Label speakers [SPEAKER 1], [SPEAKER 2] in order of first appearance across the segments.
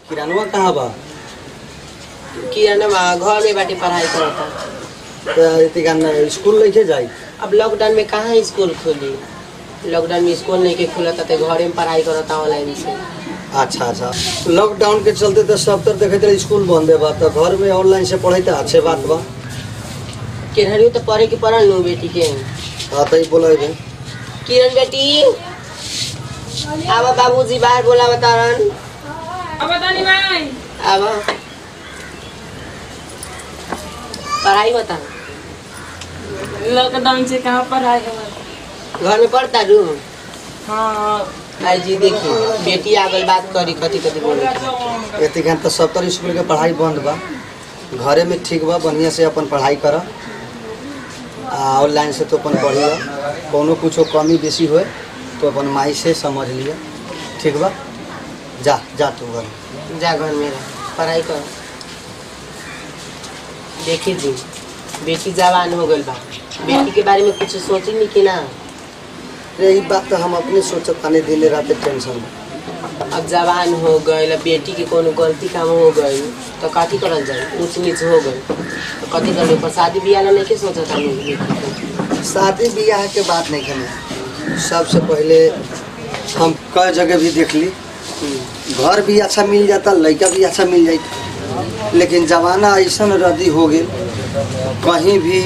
[SPEAKER 1] किरानवा कहाँ बा
[SPEAKER 2] किरण बा घर में बाटे पढ़ाई करता
[SPEAKER 1] त एतिका न- स्कूल लेके जाई
[SPEAKER 2] अब लॉकडाउन में कहाँ स्कूल खोली लॉकडाउन में स्कूल नहीं के खुला था घरे में पढ़ाई करता ऑनलाइन से
[SPEAKER 1] अच्छा अच्छा लॉकडाउन के चलते तो सब तर देखे रहे स्कूल बंद बा तो घर में ऑनलाइन से पढ़े तो अच्छे बात बा
[SPEAKER 2] किरण तो पढ़े के पढ़ल लू बेटी के
[SPEAKER 1] हाँ तो बोले
[SPEAKER 2] किरण बेटी आवा बाबूजी बाहर बोला बतारन
[SPEAKER 3] अब बतानी भाई
[SPEAKER 2] आवा पढ़ाई बता
[SPEAKER 3] लॉकडाउन से कहाँ पढ़ाई हो
[SPEAKER 2] घर में पढ़ता रू
[SPEAKER 3] हाँ
[SPEAKER 2] आई जी देखी बेटी आगल बात करी कथी कथी बोले
[SPEAKER 1] एतिका तो सब तर स्कूल के पढ़ाई बंद बा घरे में ठीक बा बढ़िया से अपन पढ़ाई कर आ ऑनलाइन से तो अपन पढ़िए कोनो कुछो कमी बेसी होए तो अपन माई से समझ लिया ठीक बा जा जा तू घर
[SPEAKER 2] जा घर में रह पढ़ाई कर देखी जी बेटी जवान हो गई बा बेटी के बारे में कुछ सोची नहीं कि ना
[SPEAKER 1] यही बात तो हम अपने सोचत ताने दिन रात टेंशन में
[SPEAKER 2] अब जवान हो गई अब बेटी के कोनो गलती काम हो गई तो कथी करल जाए ऊंच नीच हो गई तो कथी कर पर शादी बियाह ला नहीं के सोचत हम बेटी के।
[SPEAKER 1] शादी ब्याह के बात नहीं करना सबसे पहले हम कई जगह भी देख ली घर भी अच्छा मिल जाता लड़का भी अच्छा मिल जाता लेकिन जमाना ऐसा रद्दी हो गई कहीं भी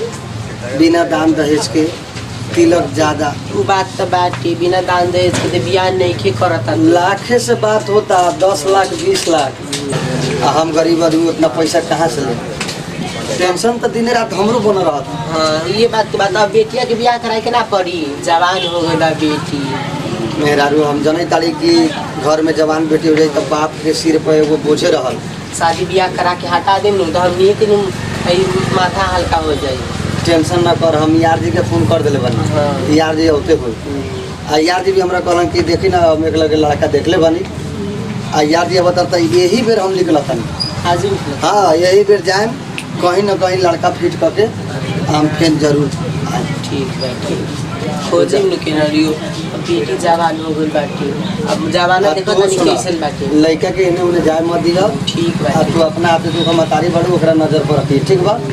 [SPEAKER 1] बिना दान दहेज के तिलक ज़्यादा
[SPEAKER 2] उ बात तो बाटी बिना दान दहेज के तो बियाह नहीं के करता
[SPEAKER 1] लाखे से बात होता दस लाख बीस लाख आ हम गरीब आदमी उतना पैसा कहाँ से ले टेंशन तो दिन रात हमरो बन रहा था
[SPEAKER 2] हाँ ये बात के बात अब बेटिया के बियाह कराए के ना पड़ी जवान हो गई बा बेटी
[SPEAKER 1] मेहरारू हम जनै तारी कि घर में जवान बेटी हो जाई तो बाप के सिर पर एगो बोझे रहल
[SPEAKER 2] शादी बियाह करा के हटा देम नु तो हम एक दिन ई माथा हल्का हो जाई
[SPEAKER 1] टेंशन ना कर हम यार जी के फोन कर दिले बनी
[SPEAKER 2] हाँ।
[SPEAKER 1] यार जी होते हुए आ यार जी भी हमरा कहलन कि देखी ना हम एक लगे लड़का देखले बनी आ यार जी बताता यही बेर हम निकल तनी
[SPEAKER 2] आज भी
[SPEAKER 1] हाँ यही बेर जाएम कहीं ना कहीं लड़का फिट करके हम फिर जरूर आएम।
[SPEAKER 2] ठीक बा ठीक खोजे में के रियो बेटी जवान हो गई बाटी अब जवाना
[SPEAKER 1] आ
[SPEAKER 2] देखो
[SPEAKER 1] तू
[SPEAKER 2] तनी
[SPEAKER 1] सुना,
[SPEAKER 2] कैसन बाटी
[SPEAKER 1] लड़का के इन्हें उन्हें जाए मत दिया
[SPEAKER 2] ठीक बा
[SPEAKER 1] आ तू अपना आप तू हम तारी बड़ू ओकरा नजर पर रखी ठीक बा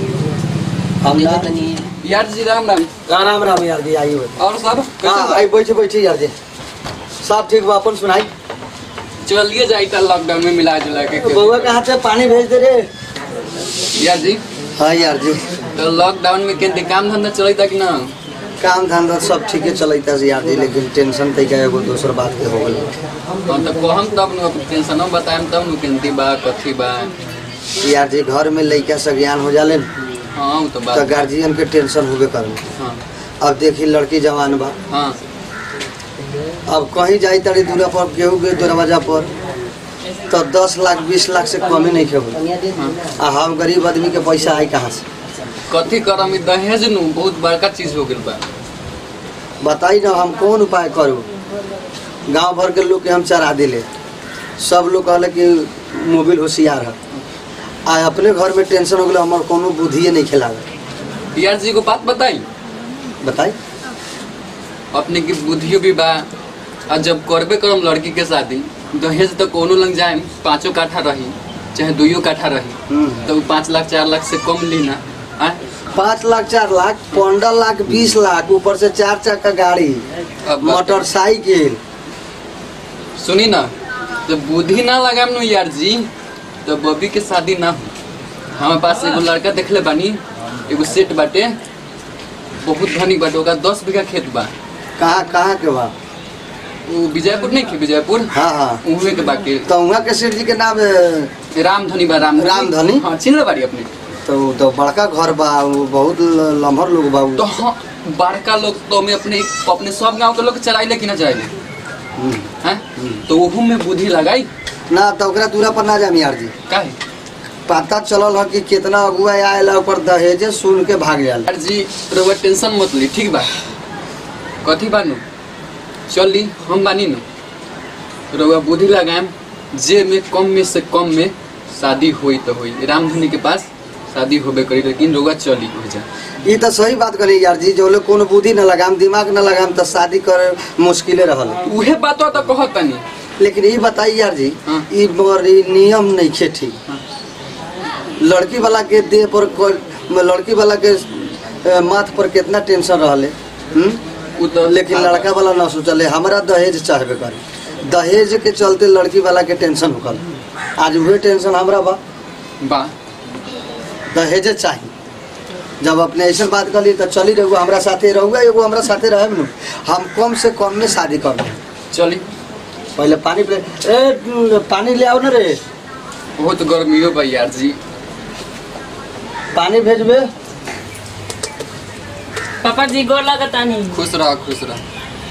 [SPEAKER 1] हम
[SPEAKER 2] देखो
[SPEAKER 1] ना
[SPEAKER 2] तनी
[SPEAKER 4] यार जी राम राम
[SPEAKER 1] राम राम यार जी आई हुए
[SPEAKER 4] और सब
[SPEAKER 1] हाँ आई बैठे बैठे यार जी सब ठीक बा अपन सुनाई
[SPEAKER 4] चलिए जाई था लॉकडाउन में मिला जुला के
[SPEAKER 1] बउआ कहाँ से पानी भेज दे रे
[SPEAKER 4] यार जी
[SPEAKER 1] हाँ यार जी
[SPEAKER 4] तो लॉकडाउन में केंद्र काम धंधा चलाई था कि ना
[SPEAKER 1] काम धंधा सब ठीके चलता है यार जी लेकिन टेंशन तैका एगो दोसर बात के हो गई
[SPEAKER 4] हाँ तो कहम तब न टेंशन बताएम तब न केंद्र बा कथी बा
[SPEAKER 1] यार जी घर में लड़का से ज्ञान हो जाले न,
[SPEAKER 4] हाँ वो तो
[SPEAKER 1] तो
[SPEAKER 4] बात
[SPEAKER 1] गार्जियन के टेंशन होबे करे
[SPEAKER 4] हाँ
[SPEAKER 1] अब देखी लड़की जवान बा
[SPEAKER 4] हाँ
[SPEAKER 1] अब कहीं जाई तड़ी दूरा पर केहू के दरवाजा पर तो दस लाख बीस लाख से कमी नहीं खेबो
[SPEAKER 2] कनिया दे दी ना
[SPEAKER 1] आ हम गरीब आदमी के पैसा आई कहाँ से
[SPEAKER 4] कथी करम ई दहेज नु बहुत बड़का चीज हो गेल बा
[SPEAKER 1] बताई ना हम कौन उपाय करू गांव भर के लोग के हम चरा दिले सब लोग कहले कि मोबिल होशियार है आ अपने घर में टेंशन हो गया हमार कोनो बुद्धिए नहीं खिलावे
[SPEAKER 4] यार जी को बात बताई
[SPEAKER 1] बताई
[SPEAKER 4] अपने की बुद्धियो भी बा आ जब करबे करम लड़की के शादी दहेज तो कोनो लग जाए पाँचों काठा रही चाहे दुइयो काठा रही
[SPEAKER 1] हम्म।
[SPEAKER 4] तो उ पाँच लाख चार लाख से कम ली ना आ
[SPEAKER 1] पाँच लाख चार लाख पंद्रह लाख बीस लाख ऊपर से चार चक्का गाड़ी
[SPEAKER 4] अब
[SPEAKER 1] मोटरसाइकिल
[SPEAKER 4] सुनी ना तो बुद्धि ना लगाम नु यार जी तो बबी के शादी ना हो हमारे पास एगो लड़का देखले बानी एगो सेट बाटे बहुत धनी बाटे ओका दस बीघा खेत बा
[SPEAKER 1] कहाँ कहाँ के बा
[SPEAKER 4] वो विजयपुर नहीं खे विजयपुर
[SPEAKER 1] हाँ हाँ
[SPEAKER 4] उहे के बाकी
[SPEAKER 1] तो वहाँ के सेठ जी के नाम अ,
[SPEAKER 4] रामधनी बा राम
[SPEAKER 1] रामधनी?
[SPEAKER 4] हाँ चिन्ह बाड़ी अपने
[SPEAKER 1] तो उ तो बड़का घर बा उ बहुत ल- लम्हर लोग बा उ।
[SPEAKER 4] तो हाँ बड़का लोग तो में अपने अपने सब गांव के लोग चराइले कि ना चराइले
[SPEAKER 1] हम्म।
[SPEAKER 4] हैं तो ओहू में बुद्धि लगाई
[SPEAKER 1] ना तो ओकरा दूरा पर ना जामी यार जी
[SPEAKER 4] काहे
[SPEAKER 1] पता चलल है कि कितना अगुआ आयल ओकर दहेजे सुन के भाग जाल
[SPEAKER 4] यार जी रउआ टेंशन मत ली ठीक बा कथी बानू चल ली हम बानी नु रउआ बुद्धि लगाएम जे में कम में से कम में शादी होई तो होई रामधनी के पास शादी होबे करी लेकिन रउआ चली हो जा
[SPEAKER 1] ये तो सही बात करी यार जी जो लोग कोनो बुद्धि न लगाम दिमाग न लगाम तो शादी करे मुश्किले रहल
[SPEAKER 4] उहे बात तो कहत तनी
[SPEAKER 1] लेकिन ये बताइए यार जी
[SPEAKER 4] हाँ।
[SPEAKER 1] ई मगर ई नियम नहीं खे ठीक
[SPEAKER 4] हाँ।
[SPEAKER 1] लड़की वाला के देह पर कोई- लड़की वाला के अ, माथ पर कितना टेंशन रहले हम्म?
[SPEAKER 4] उ तो
[SPEAKER 1] लेकिन लड़का वाला ना सोचले हमरा दहेज चाहबे करे दहेज के चलते लड़की वाला के टेंशन होकल आज वही टेंशन हमरा बा
[SPEAKER 4] बा
[SPEAKER 1] दहेज चाहिए जब अपने ऐसे बात करी तो चली रहू हमरा साथे रहुआ एगो हमरा साथे रहे न हम कम से कम में शादी कर लें
[SPEAKER 4] चली
[SPEAKER 1] पहले पानी पे ए पानी ले आओ ना रे
[SPEAKER 4] बहुत गर्मियो बा यार जी
[SPEAKER 1] पानी भेजबे
[SPEAKER 3] पापा जी गोर लगता नहीं
[SPEAKER 4] खुश रह खुश रह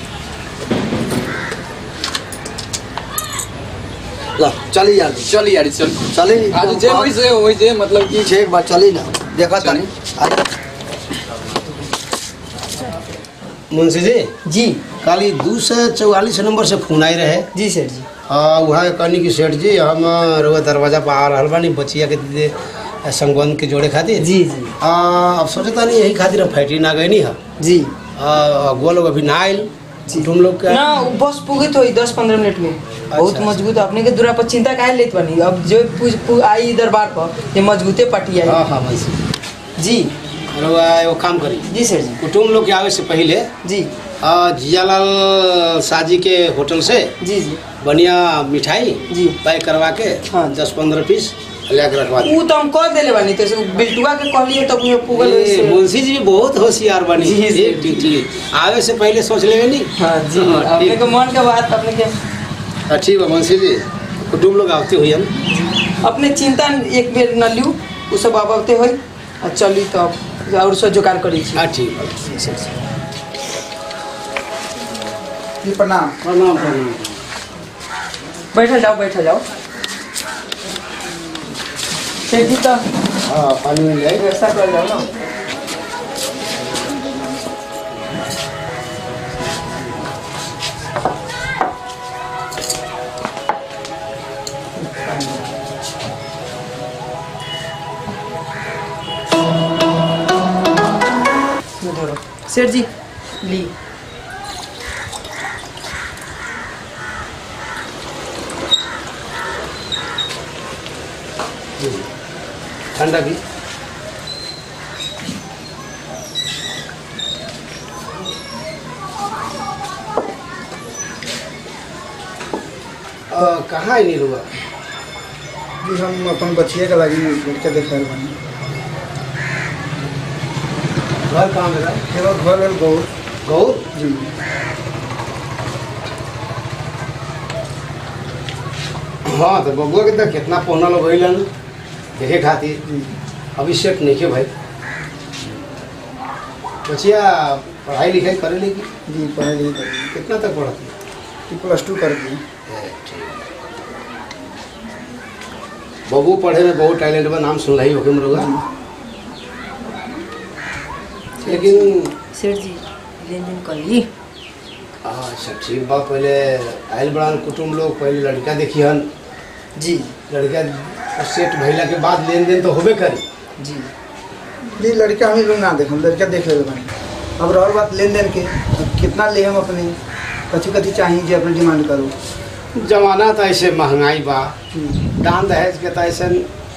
[SPEAKER 1] ला चली यार
[SPEAKER 4] चली यार चल
[SPEAKER 1] चली
[SPEAKER 4] आज जे वैसे वैसे मतलब कि
[SPEAKER 1] ठीक बा चली ना देखा
[SPEAKER 4] चली।
[SPEAKER 1] तानी
[SPEAKER 5] मुंशी जी
[SPEAKER 6] जी
[SPEAKER 5] कल ई दू सौ चौवालीस नंबर से फोन आई रहे
[SPEAKER 6] जी सर जी
[SPEAKER 5] हाँ वहाँ कहनी कि सेठ जी हम रउआ दरवाजा पर आ रहल बानी बचिया के दे संगबंध के जोड़े खातिर
[SPEAKER 6] जी जी
[SPEAKER 5] आ, अब सोचता नहीं यही खातिर हम फैक्ट्री ना गए है
[SPEAKER 6] जी
[SPEAKER 5] अगुआ लोग अभी ना आयल तुम लोग का
[SPEAKER 6] ना वो बस पुगित होई दस पंद्रह मिनट में बहुत
[SPEAKER 5] अच्छा।
[SPEAKER 6] मजबूत अपने के दूरा पर चिंता काहे लेत बनी अब जो पूछ पू आई दरबार पर ये मजबूते पटी
[SPEAKER 5] हाँ
[SPEAKER 6] आई
[SPEAKER 5] हाँ मुंशी
[SPEAKER 6] जी
[SPEAKER 5] रउआ एगो काम करी
[SPEAKER 6] जी सर जी
[SPEAKER 5] कुटुम लोग के आवे से पहले
[SPEAKER 6] जी
[SPEAKER 5] आ, जियालाल साजी के होटल से
[SPEAKER 6] जी जी
[SPEAKER 5] बढ़िया मिठाई
[SPEAKER 6] जी।
[SPEAKER 5] पैक करवा के
[SPEAKER 6] हाँ।
[SPEAKER 5] दस पंद्रह पीस ले के रखवा दी
[SPEAKER 6] ऊ तो हम कर देले बानी तो से बिल्टुआ के कहलिए तब वो पुगल
[SPEAKER 5] ए,
[SPEAKER 6] वैसे
[SPEAKER 5] मुंशी जी भी बहुत होशियार बनी
[SPEAKER 6] जी, जी,
[SPEAKER 5] ठीक ठीक ठीक आवे से पहले सोच लेवे नहीं
[SPEAKER 6] हाँ जी
[SPEAKER 5] हाँ,
[SPEAKER 6] अपने
[SPEAKER 5] ठीक।
[SPEAKER 6] के मन के बात अपने के
[SPEAKER 5] हाँ, ठीक बा मुंशी जी कुटुम लोग आवते हुई हम
[SPEAKER 6] अपने चिंता एक बेर न लियो उ सब आबते होई आ चली तब और सब जुगाड़ करी छी
[SPEAKER 5] हाँ ठीक बा
[SPEAKER 1] जी प्रणाम
[SPEAKER 5] प्रणाम प्रणाम
[SPEAKER 6] बैठल जाओ बैठल जाओ सेठ जी तो
[SPEAKER 5] हाँ पानी में ले
[SPEAKER 6] व्यवस्था कर जाओ ना ये धरो। सेठ जी ली
[SPEAKER 5] ठंडा भी अ, कहाँ है नीलू बा?
[SPEAKER 7] जी हम अपन बचिए के लागी लड़का देख रहल बानी
[SPEAKER 5] घर कहाँ मेरा
[SPEAKER 7] एगो घर है गौर
[SPEAKER 5] गौर
[SPEAKER 7] जी
[SPEAKER 5] हाँ तो बबुआ के तो कितना पौना लोग गइलन देखे खातिर
[SPEAKER 7] जी
[SPEAKER 5] अभी सेट नहीं के भाई बचिया पढ़ाई लिखाई करे लेगी
[SPEAKER 7] जी पढ़ाई लिखाई करी
[SPEAKER 5] कितना तक पढ़ती
[SPEAKER 7] कि प्लस टू कर दी
[SPEAKER 5] बबू पढ़े में बहुत टैलेंट बा नाम सुन रही होके मरुआ लेकिन
[SPEAKER 6] सेठ जी लेन देन कर ली
[SPEAKER 5] अच्छा ठीक बा पहले आयल बड़ान कुटुम लोग पहले लड़का देखिहन
[SPEAKER 6] जी
[SPEAKER 5] लड़का सेट भइला के बाद लेन देन तो होबे करी
[SPEAKER 6] जी
[SPEAKER 7] जी लड़का हम लोग ना देख हम लड़का देख ले बानी अब रहल बात लेन देन के अब कितना ले हम अपने कथी कथी चाहिए जी अपने डिमांड करो
[SPEAKER 5] जमाना तो ऐसे महंगाई बा
[SPEAKER 7] जी
[SPEAKER 5] दान दहेज के तो ऐसे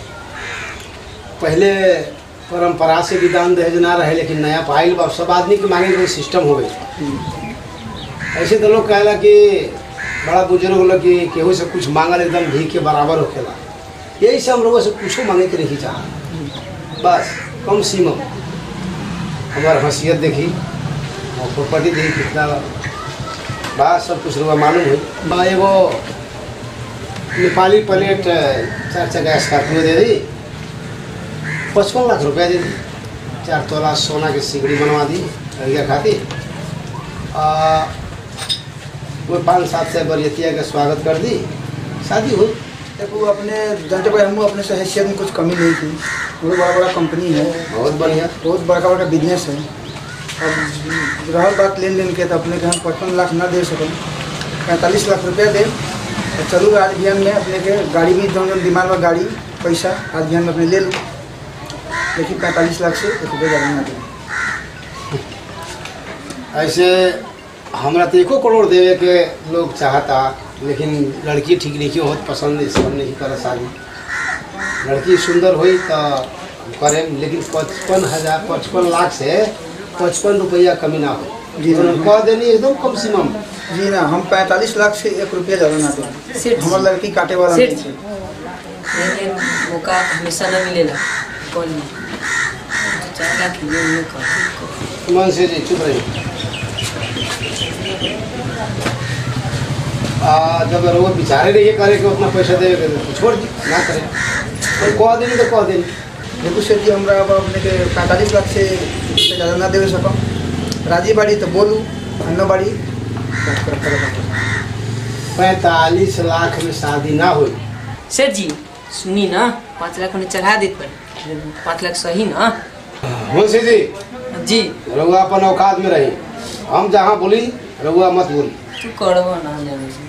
[SPEAKER 5] पहले परंपरा से भी दान दहेज ना रहे लेकिन नया पाइल बा सब आदमी के मांगे के सिस्टम हो गई
[SPEAKER 7] जी
[SPEAKER 5] ऐसे तो लोग कहला कि बड़ा बुजुर्ग लोग कि केहू से कुछ मांगल एकदम भी के बराबर होखेला यही से हम लोगों से कुछो मांगे के नहीं चाह बस कम सीमा हमार हैसियत देखी और प्रॉपर्टी देखी कितना बात सब कुछ रुआ मालूम हुई बा एगो नेपाली प्लेट चार चक्का स्कॉर्पियो दे दी पचपन लाख रुपया दे दी चार तोला सोना के सिगड़ी बनवा दी लड़किया खातिर आ, वो पाँच सात सौ बरियतिया का स्वागत कर दी शादी हुई
[SPEAKER 7] देखो अपने जानते भाई हम अपने से हैसियत में कुछ कमी नहीं थी बहुत बड़ा बड़ा कंपनी है
[SPEAKER 5] बहुत बढ़िया
[SPEAKER 7] बहुत बड़का बड़का बिजनेस है अब रहल बात लेन देन के तो अपने के हम पचपन लाख ना दे सकें पैंतालीस लाख रुपया दे तो चलू आज बिहान में अपने के गाड़ी भी जौन जौन डिमांड बा गाड़ी पैसा आज बिहान में अपने ले लूँ लेकिन पैंतालीस लाख से एक रुपये ज़्यादा ना दें
[SPEAKER 5] ऐसे हमरा तो एको करोड़ देवे के लोग चाहता लेकिन लड़की ठीक नहीं होत पसंद इस हम नहीं कर शादी लड़की सुंदर हुई तो हम करें लेकिन पचपन हजार पचपन लाख से पचपन रुपया कमी ना हो
[SPEAKER 7] जी,
[SPEAKER 5] तो हम कह देनी एकदम कम सीमा में
[SPEAKER 7] जी ना हम पैंतालीस लाख से एक रुपया ज़्यादा ना दें हमार लड़की काटे वाला
[SPEAKER 2] सेठ
[SPEAKER 7] नहीं है
[SPEAKER 2] लेकिन मौका हमेशा न मिलेला कौन नहीं चार लाख ले लो कर
[SPEAKER 5] मन से जी चुप रही आ, जब वो बेचारे रहिए करे कि उतना पैसा देवे के तो छोड़ दी ना करे कोई कह देनी तो कह देनी
[SPEAKER 7] देखो सर जी हमरा अब अपने के पैंतालीस लाख से उससे ज़्यादा ना देवे सकम राजी बाड़ी तो बोलू अन्ना बाड़ी बात कर- करे बात।
[SPEAKER 5] पैंतालीस लाख में शादी ना हुई
[SPEAKER 2] सेठ जी सुनी ना पाँच लाख उन्हें चढ़ा देत पर पाँच लाख सही ना
[SPEAKER 5] मुंशी जी
[SPEAKER 2] जी
[SPEAKER 5] रउआ अपन औकात में रही हम जहाँ बोली रउआ मत बोली
[SPEAKER 2] तू करबो ना जाने से।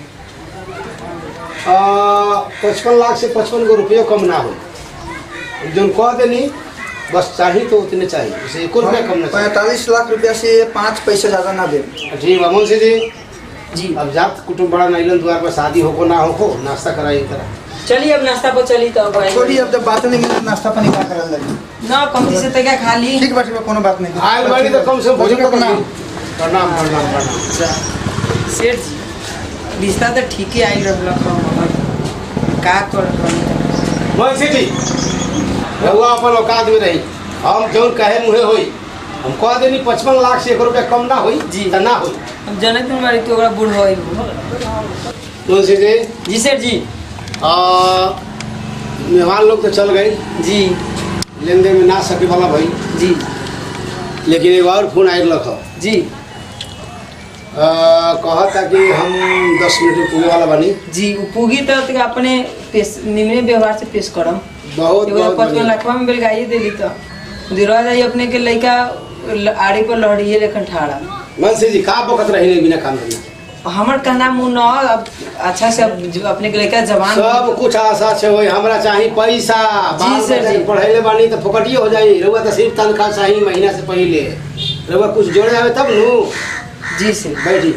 [SPEAKER 5] पचपन लाख से पचपन गो रुपये कम ना हो जो कह देनी बस चाहिए तो उतने चाहिए उसे एक रुपया कम ना चाहिए
[SPEAKER 7] पैंतालीस लाख रुपया से पाँच पैसे ज़्यादा ना दे
[SPEAKER 5] ठीक है मुंशी जी
[SPEAKER 2] जी
[SPEAKER 5] अब जात कुटुम्ब बड़ा नैलन द्वार पर शादी होको ना होको नाश्ता कराई तरह
[SPEAKER 2] चलिए अब नाश्ता पर चली तो अब
[SPEAKER 7] छोड़ी अब जब बात नहीं मिली तो नाश्ता पानी का करल लगी
[SPEAKER 2] ना कम से तक खा ली
[SPEAKER 7] ठीक बाटी बा कोनो बात नहीं
[SPEAKER 5] आयल बाड़ी तो कम से कम भोजन
[SPEAKER 7] का
[SPEAKER 5] तो
[SPEAKER 7] प्रणाम
[SPEAKER 5] प्रणाम प्रणाम प्रणाम
[SPEAKER 2] सेठ जी रिश्ता तो ठीक ही आई रहलक हँ, मगर का कर
[SPEAKER 5] मुंशी जी रउआ अपन औकात में रही हम जौन कहे मुहे होई हम कह देनी पचपन लाख से एक रुपया कम ना होई
[SPEAKER 2] जी।
[SPEAKER 5] तो ना होई
[SPEAKER 2] हम जनत में मारी तो ओकरा बूढ़ होई
[SPEAKER 5] मुंशी जी
[SPEAKER 2] जी सेठ जी
[SPEAKER 5] आ, मेहमान लोग तो चल गए
[SPEAKER 2] जी
[SPEAKER 5] लेन देन में ना सके वाला भाई
[SPEAKER 2] जी
[SPEAKER 5] लेकिन एक और फोन आयल रख
[SPEAKER 2] जी
[SPEAKER 5] कहता कि हम दस मिनट में पूरे वाला बनी
[SPEAKER 2] जी उ पूगी तो तक अपने पेश निम्न व्यवहार से पेश करम
[SPEAKER 5] बहुत
[SPEAKER 2] एगो
[SPEAKER 5] बहुत
[SPEAKER 2] पचपन
[SPEAKER 5] बढ़िया।
[SPEAKER 2] लाखवा में बेलगाई देली तो दिरवा जाई अपने के लइका ल- आड़ी पर लहड़िए लेखन ठाड़ा
[SPEAKER 5] मनसी जी का बकत रही बिना काम करने
[SPEAKER 2] हमर कहना मुँह न अब अच्छा से अब जो अपने के लइका जवान
[SPEAKER 5] सब कुछ आशा से होई हमरा चाहिए पैसा बाल
[SPEAKER 2] सर,
[SPEAKER 5] बच्चा
[SPEAKER 2] जी।
[SPEAKER 5] के पढ़ैले बानी तो फोकटिए हो जाई रउआ तो सिर्फ तनख्वाह चाहिए महीना से पहले रउआ कुछ जोड़े आवे तब नु
[SPEAKER 2] जी सर
[SPEAKER 5] बैठी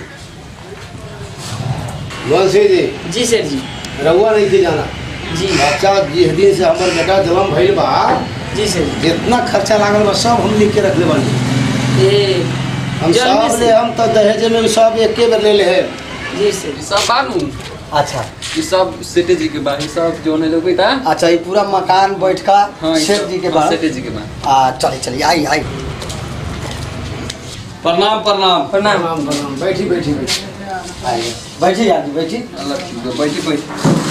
[SPEAKER 5] मनसी जी
[SPEAKER 2] जी सर जी
[SPEAKER 5] रउआ नहीं थी जाना
[SPEAKER 2] जी
[SPEAKER 5] बच्चा जिस दिन से हमर बेटा जन्म भइल बा
[SPEAKER 2] जी सर
[SPEAKER 5] जितना खर्चा लागल बा सब हम लिख के रखले बानी
[SPEAKER 2] ए
[SPEAKER 5] हम
[SPEAKER 2] जन्मे
[SPEAKER 5] सब
[SPEAKER 2] से?
[SPEAKER 5] ले हम तो दहेज में भी सब एके बेर ले ले है
[SPEAKER 2] जी सर
[SPEAKER 4] ई सब बानू
[SPEAKER 1] अच्छा
[SPEAKER 4] ई सब सेठे जी के बा ई सब जो है लोग बा
[SPEAKER 1] अच्छा ये पूरा मकान बैठका
[SPEAKER 4] हाँ ई
[SPEAKER 1] शेठ
[SPEAKER 4] सब-
[SPEAKER 1] जी के
[SPEAKER 4] हाँ,
[SPEAKER 1] बाद
[SPEAKER 4] सेठे जी के बा
[SPEAKER 1] आ चलिए चलिए आई आई
[SPEAKER 8] प्रणाम प्रणाम
[SPEAKER 2] प्रणाम
[SPEAKER 5] प्रणाम प्रणाम बैठी बैठी बैठी
[SPEAKER 1] आई बैठी आदमी बैठी
[SPEAKER 4] अल्लाह बैठी बैठी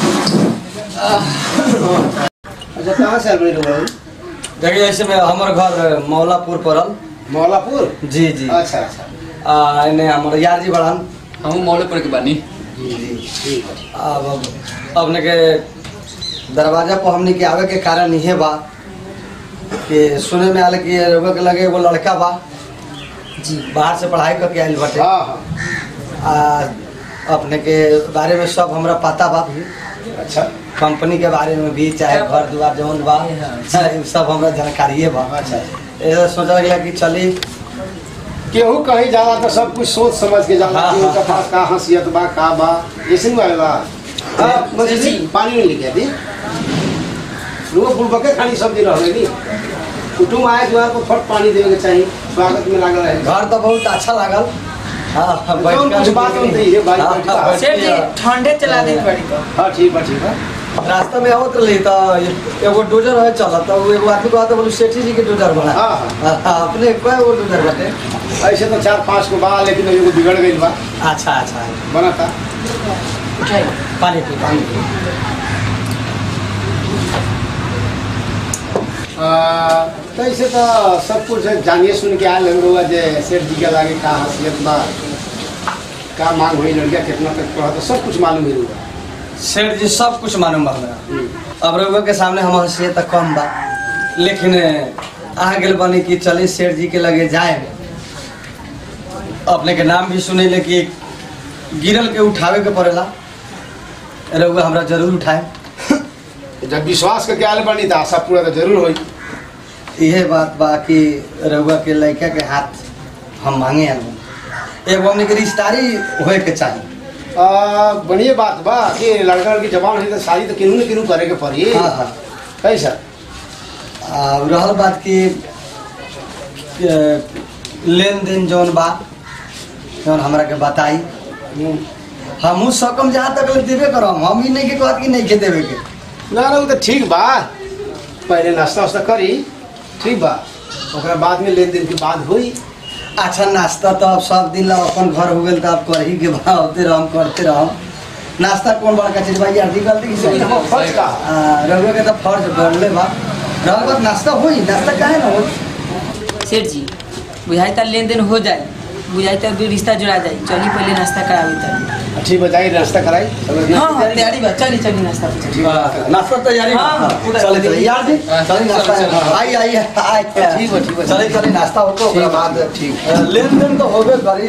[SPEAKER 5] अच्छा कहाँ से आल रही रउआ
[SPEAKER 1] देखिए ऐसे में हमार घर मौलापुर पड़ल
[SPEAKER 5] मौलापुर
[SPEAKER 1] जी जी
[SPEAKER 5] अच्छा अच्छा
[SPEAKER 1] आ एने हमार यार जी बड़ान
[SPEAKER 4] हम मौले पर के बानी
[SPEAKER 5] जी जी ठीक है
[SPEAKER 1] अब अब अपने के दरवाजा पर हमने के आवे के कारण इहे बा कि सुने में आल कि रउआ के लगे एगो लड़का बा जी बाहर से पढ़ाई करके आयल बाटे
[SPEAKER 5] हाँ हाँ
[SPEAKER 1] आ अपने के बारे में सब हमरा पता बा
[SPEAKER 5] अच्छा
[SPEAKER 1] कंपनी के बारे में भी चाहे घर दुआर जौन बा इ सब हमरा जानकारिए बा
[SPEAKER 5] अच्छा
[SPEAKER 1] ऐसा सोचा गया कि चली
[SPEAKER 5] केहू कहीं जाला तो सब कुछ सोच समझ के जाला
[SPEAKER 1] हाँ,
[SPEAKER 5] कि उनका
[SPEAKER 1] हाँ,
[SPEAKER 5] पास का हंसियत बा का बा ऐसे नहीं आएगा हाँ मुझे
[SPEAKER 2] जी।
[SPEAKER 5] जी पानी नहीं लेके दी लोग फूल बके खाली सब्जी रह गई कुटुम आए द्वार पर फट पानी देवे के चाहिए स्वागत में लागल रहे
[SPEAKER 1] घर तो बहुत अच्छा लागल हाँ हाँ, बैठ
[SPEAKER 5] जौन
[SPEAKER 1] के
[SPEAKER 5] कुछ बात
[SPEAKER 1] देखली।
[SPEAKER 5] होती है, भाई,
[SPEAKER 1] हाँ,
[SPEAKER 5] बैठ
[SPEAKER 1] हाँ,
[SPEAKER 5] के।
[SPEAKER 1] बैठ
[SPEAKER 2] सेठ जी
[SPEAKER 1] के,
[SPEAKER 2] ठंडे चला दी बड़ी तो
[SPEAKER 5] हाँ ठीक बा ठीक बा
[SPEAKER 1] रास्ता में आवत रही तो एगो डोजर है चला तो एगो आदमी को आता बोलू सेठी जी के डोजर बना
[SPEAKER 5] हाँ, हाँ।
[SPEAKER 1] हाँ, हाँ, अपने कय गो डोजर बाटे
[SPEAKER 5] ऐसे तो चार पाँच को बा लेकिन एगो बिगड़ गई बा
[SPEAKER 1] अच्छा अच्छा
[SPEAKER 5] बना था
[SPEAKER 2] उठाई
[SPEAKER 1] पानी पी पानी पी
[SPEAKER 5] तो ऐसे तो सब कुछ जानिए सुन के आयल हम लोग जे सेठ जी के लागे का हसीयत बा का मांग हुई लड़किया कितना तक पढ़ा तो सब कुछ मालूम ही होगा
[SPEAKER 1] सेठ जी सब कुछ मालूम बा हमरा अब रउआ के सामने हम हंसिए तो कम बा लेकिन आ गेल बनी कि चली सेठ जी के लगे जाए अपने के नाम भी सुने ले कि गिरल के उठावे के पड़ेला रउआ हमरा जरूर उठाए
[SPEAKER 5] जब विश्वास करके आयल बनी तो आशा पूरा तो जरूर होई
[SPEAKER 1] इहे बात बा कि रउआ के लड़का के हाथ हम मांगे आलू एगो हमने के रिश्तेदारी होए के चाहिए
[SPEAKER 5] आ, बढ़िया बात बा कि लड़का लड़की जवान है तो शादी तो किन्हू न किन्हू करे के पड़ी
[SPEAKER 1] हाँ हाँ
[SPEAKER 5] कैसा
[SPEAKER 1] आ, रहल बात की लेन देन जौन बा जौन हमरा के बताई हमहू सकम जहाँ तक ले देबे करम हम ही नहीं के कहत कि नहीं के देवे के
[SPEAKER 5] ना ना वो तो ठीक बा पहले नाश्ता वास्ता करी ठीक बा ओकरा बाद में लेन देन के बाद हुई
[SPEAKER 1] अच्छा नाश्ता तो अब सब दिन ला अपन घर हो गेल तो अब कर ही के भावते रहम करते रहम नाश्ता कौन बड़का चीज बा यार दी गलती की सही
[SPEAKER 5] देखो, फर्ज का
[SPEAKER 1] रघुवे के तो फर्ज बढ़ले बा रहल बात नाश्ता होई नाश्ता काहे ना होई
[SPEAKER 3] सेठ जी बुझाई त लेन देन हो जाए बुझाई त दू रिश्ता जुड़ा जाए चली पहले नाश्ता करावी त
[SPEAKER 5] ठीक बताइए नाश्ता कराई सब लोग
[SPEAKER 3] हाँ
[SPEAKER 5] नाश्ता
[SPEAKER 3] हाँ तैयारी बा चली चली नाश्ता पे चली।
[SPEAKER 1] नाश्ता तैयारी
[SPEAKER 3] हाँ, हाँ, पूरा
[SPEAKER 1] चले चले यार जी
[SPEAKER 4] हाँ,
[SPEAKER 1] चले नाश्ता
[SPEAKER 4] चलो, चलो।
[SPEAKER 1] आई आई आई
[SPEAKER 5] ठीक बा, ठीक बा।
[SPEAKER 1] चले चले नाश्ता हो तो ओकरा
[SPEAKER 5] ठीक बा,
[SPEAKER 1] बाद
[SPEAKER 5] ठीक।
[SPEAKER 1] लेन देन तो होबे करी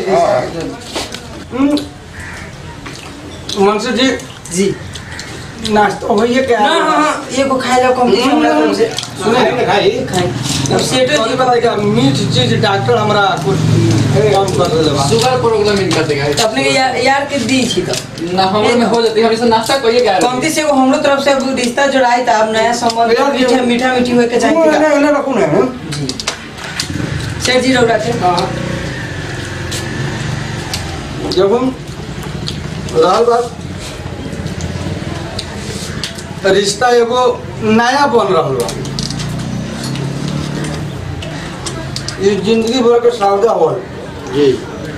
[SPEAKER 7] मनसू जी
[SPEAKER 3] जी
[SPEAKER 7] नाश्ता होइए क्या
[SPEAKER 3] ना हाँ हाँ एगो खाए ला कम दीजिए हमरा तरफ से
[SPEAKER 5] सुने ना खाई
[SPEAKER 3] खाई अब सेठ जी
[SPEAKER 7] जी बताइए मीठ चीज डॉक्टर हमरा कुछ कम कर देले बा
[SPEAKER 4] शुगर प्रॉब्लम इनका देगा
[SPEAKER 3] अपने के यार यार के दी छी तो
[SPEAKER 4] ना हमरे में हो जाती है हमेशा नाश्ता करिए क्या
[SPEAKER 3] कमती से एगो हमरो तरफ से अब रिश्ता जुड़ाई त अब नया संबंध
[SPEAKER 7] यार,
[SPEAKER 3] मीठा मीठा मीठी होए के चाहिए
[SPEAKER 7] नहीं
[SPEAKER 3] का
[SPEAKER 7] नहीं रखू ना
[SPEAKER 3] सेठ जी रौरा के
[SPEAKER 1] जब हम रहल बात रिश्ता एगो नया बन रहल बा ये जिंदगी भर के सौदा हो
[SPEAKER 5] जी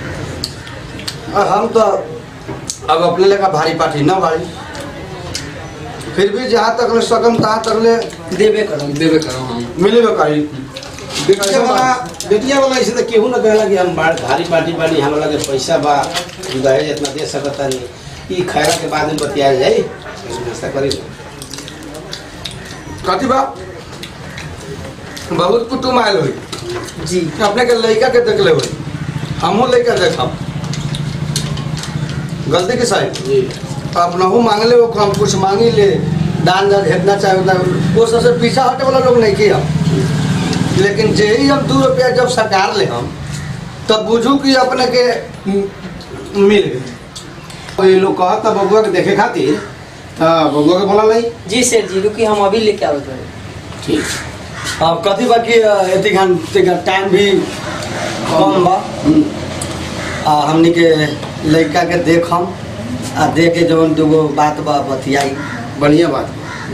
[SPEAKER 1] और हम तो अब अपने लेकर भारी पाठी न भारी फिर भी जहाँ तक ले सकम तहाँ तक ले
[SPEAKER 3] देबे करो
[SPEAKER 4] देवे करो हम
[SPEAKER 1] मिलेबे करी
[SPEAKER 5] बेटिया वाला बेटिया वाला ऐसे तो केहू ना कहला कि हम बा- भारी पार्टी बानी हमरा लगे पैसा बा दहेज इतना दे सकता नहीं ई खैरा के बाद में बतियाल जाई ऐसे नाश्ता करी
[SPEAKER 1] कथी बा बहुत कुटुम आयल हुई
[SPEAKER 3] जी
[SPEAKER 1] अपने के लड़का के देख ले हुई हमहू लड़का देखब गलती के साइड
[SPEAKER 5] जी
[SPEAKER 1] अपनहू मांगले वो हम कुछ मांगी ले दान दान हेतना चाहे उतना वो सबसे पीछा हटे वाला लोग नहीं किया लेकिन जे ही हम दू रुपया जब सरकार ले हम तब बुझू कि अपने के म- मिल गए
[SPEAKER 5] तो ये लोग कहता बबुआ के देखे खातिर तो बबुआ के बोला नहीं
[SPEAKER 3] जी सेठ जी रुकी हम अभी लेके आवत बानी
[SPEAKER 5] ठीक
[SPEAKER 1] अब कथी बा कि एती घंटे का टाइम भी कम बा आ हमनी के लड़का के देखम आ देख के जवन दूगो बात बा बतियाई
[SPEAKER 5] बढ़िया बात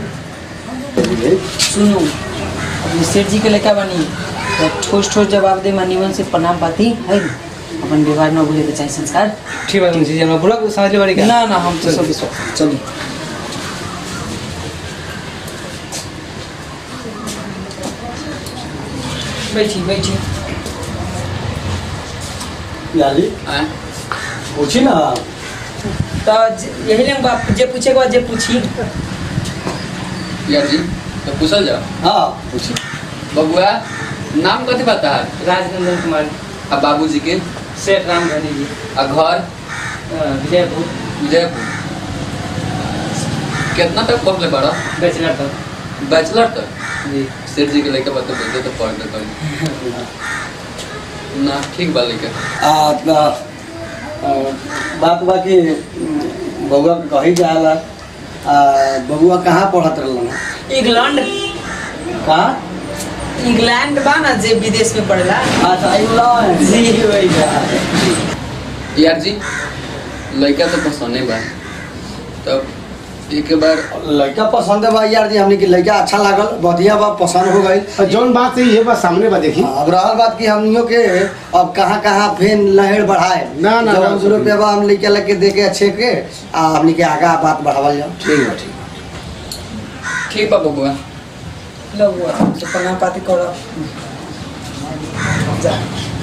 [SPEAKER 3] सुनो अपने सेठ जी के लेके बनी तो ठोस ठोस जवाब दे मानिवन से प्रणाम पाती है न? अपन व्यवहार न भूले के चाहिए संस्कार
[SPEAKER 6] ठीक बा मुंशी जी हमरा बोला कुछ समझ ले बारी का
[SPEAKER 3] ना ना हम तो सब विश्वास चलिए बैठी बैठी
[SPEAKER 1] याली
[SPEAKER 4] आए
[SPEAKER 1] पूछी ना
[SPEAKER 3] तो ज- यही लेंगे बाप जे पूछे के बाद जे पूछी
[SPEAKER 4] यार जी तो पूछल जाओ
[SPEAKER 1] हाँ
[SPEAKER 4] पूछी बबुआ नाम कथी बता है
[SPEAKER 6] राजनंदन कुमार
[SPEAKER 4] आ बाबूजी के
[SPEAKER 6] सेठ रामधनी जी
[SPEAKER 4] आ घर
[SPEAKER 6] अ, विजयपुर
[SPEAKER 4] विजयपुर कितना तक पढ़ले बड़ा
[SPEAKER 6] बैचलर तक
[SPEAKER 4] बैचलर तक
[SPEAKER 6] जी
[SPEAKER 4] सेठ जी के लड़का बता बोलते तो पढ़ दे कहीं ना ठीक बा लड़का
[SPEAKER 1] आ, आ, आ, बात बा कि बउआ के कही जाला आ, बबुआ कहाँ पढ़त रहलन
[SPEAKER 3] इंग्लैंड
[SPEAKER 1] कहाँ
[SPEAKER 3] इंग्लैंड बा ना जे विदेश में पढ़ेला
[SPEAKER 1] अच्छा इंग्लैंड
[SPEAKER 3] जी वही बा
[SPEAKER 4] यार जी लड़का तो पसंद नहीं बा तब एक बार
[SPEAKER 1] लड़का पसंद है बा यार जी हमने की लड़का अच्छा लागल बढ़िया बा पसंद हो गई
[SPEAKER 5] और जौन बात है ये बात सामने बा देखी
[SPEAKER 1] अब रहल बात कि हमनियों के अब कहाँ कहाँ फेन लहर बढ़ाए
[SPEAKER 5] ना, ना,
[SPEAKER 1] जौन
[SPEAKER 5] ना।
[SPEAKER 1] सौ रुपया बा हम लेके लेके दे के अच्छे के आ हमने के आगा बात बढ़ावल जाओ
[SPEAKER 5] ठीक बा ठीक
[SPEAKER 4] ठीक बा बबुआ
[SPEAKER 3] लो हुआ तो प्रणाम पाती करो जा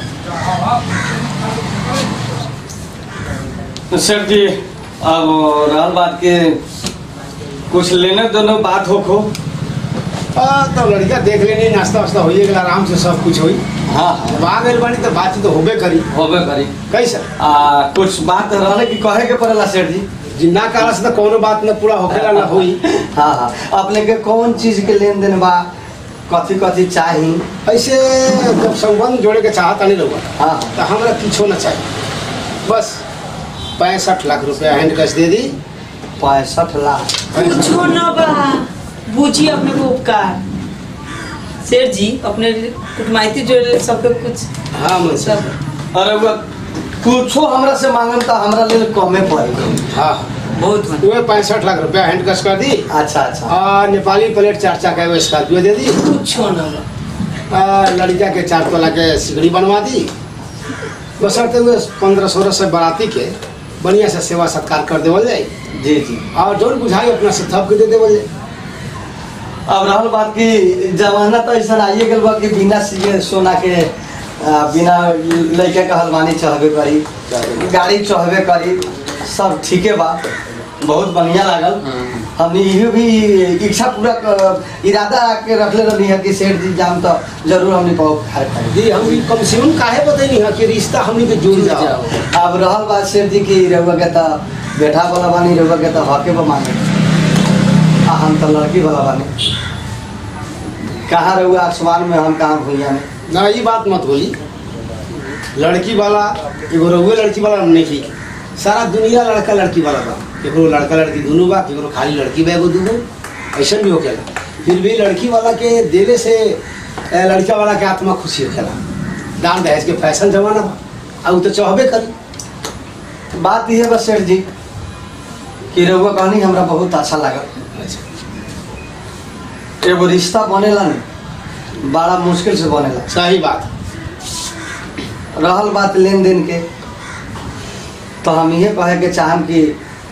[SPEAKER 1] सर जी अब रहल बात के कुछ लेने दोनों बात हो खो
[SPEAKER 5] हाँ तो लड़का देख लेनी नाश्ता वास्ता होइए गेला आराम से सब कुछ होई
[SPEAKER 1] हाँ हाँ
[SPEAKER 5] जब आ गइल बानी तो बातचीत तो होबे करी
[SPEAKER 1] होबे करी
[SPEAKER 5] कैसा
[SPEAKER 1] आ कुछ बात रहले कि कहे के पड़ेला सेठ जी
[SPEAKER 5] जी ना कहला से तो कोनो बात न पूरा होखेला ना होई
[SPEAKER 1] हाँ हाँ अपने के कौन चीज के लेन देन बा कथी कथी चाही
[SPEAKER 5] ऐसे जब संबंध जोड़े के चाहता नहीं लोग
[SPEAKER 1] हाँ
[SPEAKER 5] तो हमरा किछो ना चाहिए बस पैंसठ लाख रुपया हैंड कैश दे दी
[SPEAKER 1] पैंसठ लाख
[SPEAKER 3] कुछो न बा बूझी अपने को उपकार सेठ जी अपने कुटमाइती जो सबके कुछ
[SPEAKER 5] हाँ मुंशी
[SPEAKER 3] सब
[SPEAKER 1] अरे वो कुछो हमरा से मांगम तो हमरा लेल कमे पड़ी
[SPEAKER 5] हाँ
[SPEAKER 3] बहुत मन
[SPEAKER 5] वो पैंसठ लाख रुपया हैंड कैश कर दी
[SPEAKER 1] अच्छा अच्छा
[SPEAKER 5] और नेपाली प्लेट चार चाका वो स्कॉर्पियो दे दी
[SPEAKER 3] कुछो न बा
[SPEAKER 5] और लड़का के चार तोला के सिगड़ी बनवा दी बसरते हुए पंद्रह सोलह से बाराती के बढ़िया से सेवा सत्कार कर देवल जाए
[SPEAKER 1] जी जी
[SPEAKER 5] और जोन बुझाई अपना से थप के दे देवल जाए
[SPEAKER 1] अब रहल बात की जमाना तो ऐसा आइए गेल बा कि बिना सिए सोना के आ, बिना लड़के के हलवानी चढ़बे करी गाड़ी चढ़बे करी सब ठीके बा बहुत बढ़िया लागल हमने इहो भी इच्छा पूरा क- इरादा के रखले रहनी है कि सेठ जी जाम तो जरूर हमने पाओ खाए खाए
[SPEAKER 5] दी हम भी कम से कम काहे बतैनी है कि रिश्ता हमनी के जुड़ जाओ
[SPEAKER 1] अब रहल बात सेठ जी की रउआ के तो बेटा वाला बानी रउआ के तो हके बा मांगे आ हम तो लड़की वाला बानी कहाँ रहुआ आसमान में हम कहाँ भुइया में
[SPEAKER 5] ना ये बात मत बोली लड़की वाला एगो रहुए लड़की वाला नहीं की सारा दुनिया लड़का लड़की वाला बा केकरो लड़का लड़की दुनू बा केकरो खाली लड़की बा एगो दूगो ऐसा भी होकेला फिर भी लड़की वाला के देले से ए, लड़का वाला के आत्मा खुशी होखेला दान दहेज के फैशन जमाना बा आ उ तो चाहबे करी
[SPEAKER 1] बात ये बस सेठ जी कि रउआ कहनी हमरा बहुत अच्छा लागल एगो रिश्ता बनेला नहीं बड़ा मुश्किल से बनेला
[SPEAKER 5] सही बात
[SPEAKER 1] रहल बात लेन देन के तो हम ये कहे के चाहम कि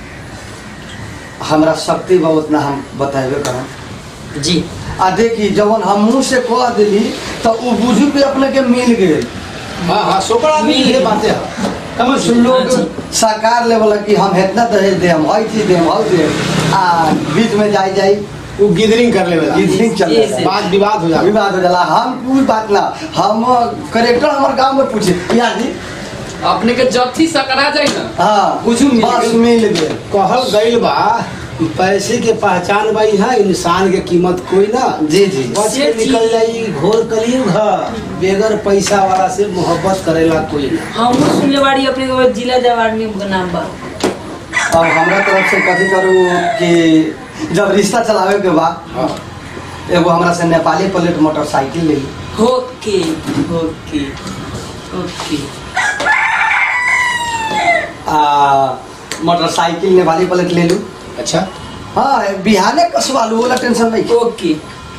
[SPEAKER 1] हमरा शक्ति बा उतना हम बताबे करम
[SPEAKER 3] जी
[SPEAKER 1] आ देखी जवन हम मुँह से कह दिली तो उ बुझू के अपने के मिल गए
[SPEAKER 5] हाँ हाँ सोकर आदमी ये बातें है समझ
[SPEAKER 1] लोग साकार लेवल कि हम इतना दहेज दे हम हई चीज दे हम हई दे आ बीच में जाई जाई
[SPEAKER 5] वो गिदरिंग कर लेवेला
[SPEAKER 1] गिदरिंग चल
[SPEAKER 3] ये
[SPEAKER 1] जाला।
[SPEAKER 3] से-
[SPEAKER 5] बात विवाद हो जाए
[SPEAKER 1] विवाद हो जाला हम कोई बात ना हम करेक्टर हमारे गांव में पूछे या जी
[SPEAKER 4] अपने के जथी सकरा जाए ना
[SPEAKER 1] हाँ
[SPEAKER 4] कुछ मिल
[SPEAKER 1] बस
[SPEAKER 4] गइल।
[SPEAKER 1] मिल गए
[SPEAKER 5] कहल गईल बा पैसे के पहचान बाई है इंसान के कीमत कोई ना
[SPEAKER 1] जी जी
[SPEAKER 5] बच के निकल जाई घोर कलयुग है बेगर पैसा वाला से मोहब्बत करेला कोई ना
[SPEAKER 3] हम सुनले बाड़ी अपने के बाद जिला जवार में नाम बा
[SPEAKER 1] अब हमरा तरफ से कथी करू कि जब रिश्ता चलावे के बाद
[SPEAKER 5] हाँ
[SPEAKER 1] एगो हमरा से नेपाली प्लेट मोटरसाइकिल ले ली
[SPEAKER 3] ओके ओके ओके
[SPEAKER 1] आ मोटरसाइकिल नेपाली प्लेट ले लू
[SPEAKER 5] अच्छा
[SPEAKER 1] हाँ बिहाने कसवा लू वाला टेंशन नहीं
[SPEAKER 3] ओके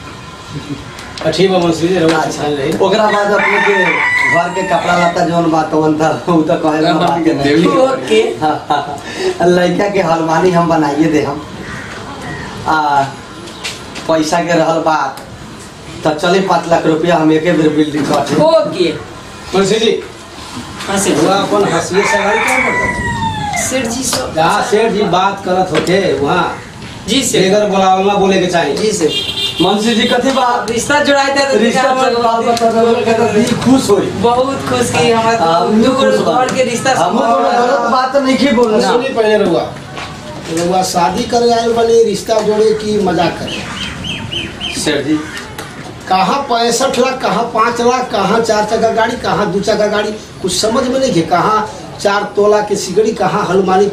[SPEAKER 5] ठीक बा मंसूरी रहो
[SPEAKER 1] अच्छा
[SPEAKER 5] रही
[SPEAKER 1] ओकरा बाद अपने के घर के कपड़ा लत्ता जौन बात तवन था उ तो कहे वाला बात के नहीं।
[SPEAKER 3] ओके
[SPEAKER 1] लड़का के हलवानी हम बनाइए दे हम आ पैसा के रहल बात तो चले पाँच लाख रुपया हम एके बेर बिल्डिंग कटे
[SPEAKER 3] ओके
[SPEAKER 5] मंसूरी जी
[SPEAKER 3] हाँ सेठ
[SPEAKER 5] हुआ अपन हंसिए से गाड़ी क्या करता
[SPEAKER 3] सेठ जी सब
[SPEAKER 5] जहाँ सेठ जी बात करत होते वहाँ
[SPEAKER 3] जी सेठ
[SPEAKER 5] बेगर बोलावला बोले के चाहिए
[SPEAKER 3] जी सेठ
[SPEAKER 1] मुंशी जी कथी बात
[SPEAKER 3] रिश्ता जुड़ाए थे तो
[SPEAKER 1] रिश्ता
[SPEAKER 3] हमर
[SPEAKER 1] चल बात बता तो दिल खुश होई
[SPEAKER 3] बहुत खुश की हमारा
[SPEAKER 1] हम
[SPEAKER 3] दू
[SPEAKER 1] खुश बा।
[SPEAKER 3] घर के रिश्ता
[SPEAKER 1] हम गलत बात नहीं की बोलना
[SPEAKER 5] सुनी पहले रहुआ रहुआ शादी करे आए वाले रिश्ता जोड़े की मजाक करे
[SPEAKER 1] सेठ जी
[SPEAKER 5] कहाँ पैंसठ लाख कहाँ पाँच लाख कहाँ चार चक्का गाड़ी कहाँ दू चक्का गाड़ी कुछ समझ में नहीं के कहाँ चार तोला के सिगड़ी कहाँ हलमानी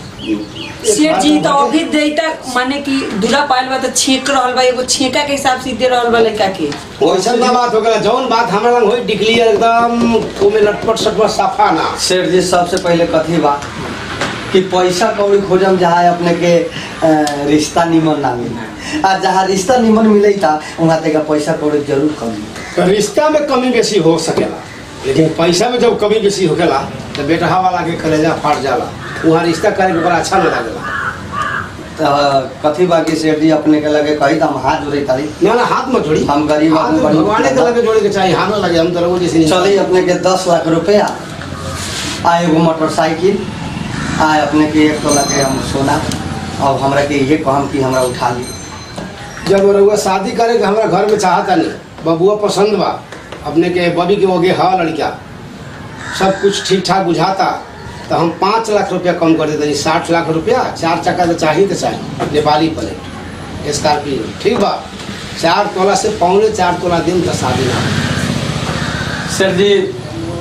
[SPEAKER 3] सेठ जी तो अभी देता माने कि दूल्हा पायल बा तो छेक रहल बा एगो छेका के हिसाब से दे रहल बा लड़का के
[SPEAKER 5] वैसा ना बात हो गया जौन बात हमारा लंग होई डिक्लियर एकदम ओमे लटपट सटपट साफा ना
[SPEAKER 1] सेठ जी सबसे पहले कथी बा कि पैसा कौड़ी खोजम जहाँ अपने के अ, रिश्ता निमन ना मिले आ जहाँ रिश्ता निमन मिले था वहाँ तक पैसा कौड़ी जरूर कम मिले।
[SPEAKER 5] तो रिश्ता में कमी बेसी हो सकेला लेकिन पैसा में जब कमी बेसी होखेला तो बेटहा वाला के कलेजा फाट जाला वहाँ रिश्ता करे के बड़ा अच्छा ना लागेला
[SPEAKER 1] तो कथी बा कि सेठ जी अपने के लगे कही तो हम हाथ जोड़े तारी
[SPEAKER 5] ना ना हाथ मत जोड़ी
[SPEAKER 1] हम गरीब
[SPEAKER 5] हाथ
[SPEAKER 1] आदमी बड़ी-
[SPEAKER 5] भगवाने के लगे जोड़े के चाहिए हाथ ना लगे हम तो रहो जैसे नहीं
[SPEAKER 1] चलिए अपने के दस लाख रुपया आ एगो मोटरसाइकिल आ अपने के एक तोला के हम सोना अब हमरा के ये कहम कि हमरा उठा ली
[SPEAKER 5] जब रहुआ शादी करे के हमारा घर में चाहता नहीं बबुआ पसंद बा अपने के बबी के वगे हा लड़का सब कुछ ठीक ठाक बुझाता तो हम पाँच लाख रुपया कम कर देते साठ लाख रुपया चार चक्का तो चाहिए तो चाहिए नेपाली प्लेट स्कॉर्पियो ठीक बा चार तोला से पौने चार तोला दिन का शादी ना
[SPEAKER 1] सर जी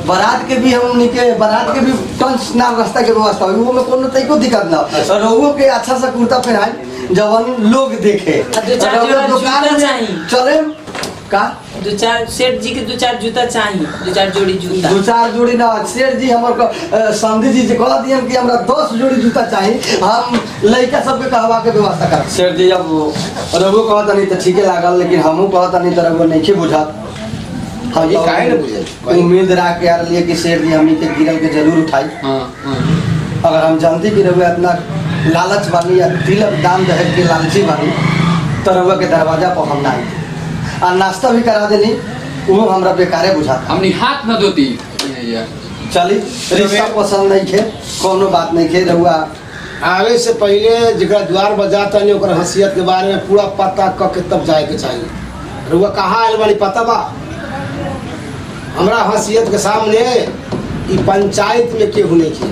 [SPEAKER 1] बारात के भी हमनी के बारात के भी टंच नाम रास्ता के व्यवस्था हुई वो में कोनो तरीको दिक्कत ना और रहुओ के अच्छा सा कुर्ता पहनाए जवन लोग देखे
[SPEAKER 3] आ, दो चार
[SPEAKER 1] और
[SPEAKER 3] जोड़ा
[SPEAKER 1] दुकान
[SPEAKER 3] जूता
[SPEAKER 1] में
[SPEAKER 3] चाहिए।
[SPEAKER 1] चले का
[SPEAKER 3] दो चार सेठ जी के दो चार जूता चाहिए दो चार जोड़ी जूता
[SPEAKER 1] दो चार जोड़ी ना शेर जी हमर को अ, समधी जी जे कह दियन कि हमरा दस जोड़ी जूता चाहिए हम लड़का सबके कहवा के व्यवस्था कर शेर जी अब रघु कहता नहीं तो ठीके लागल लेकिन हमहू कहता नहीं तो रघु नहीं बुझत हम
[SPEAKER 5] ये
[SPEAKER 1] तो
[SPEAKER 5] काहे न बुझत?
[SPEAKER 1] उम्मीद रख के आ लिए कि शेर जी हमनी के गिरल के जरूर उठाई
[SPEAKER 4] हाँ हाँ
[SPEAKER 1] अगर हम जानती कि रघु इतना लालच बानी या तिलक दान दहेज के लालची बानी तो रघु के दरवाजा पर हम ना आई आ नाश्ता भी करा देनी वो हमरा बेकारे बुझाता
[SPEAKER 4] हमने हाथ न धोती यार
[SPEAKER 1] चली रिश्ता पसंद नहीं खे कोनो बात नहीं खे रहुआ
[SPEAKER 5] आवे से पहले जरा द्वार बजाता नहीं ओकर हसीयत के बारे में पूरा पता क के तब जाए के चाहिए रुआ कहाँ आयल वाली पता बा हमरा हसीयत के सामने ई पंचायत में केहू नहीं किया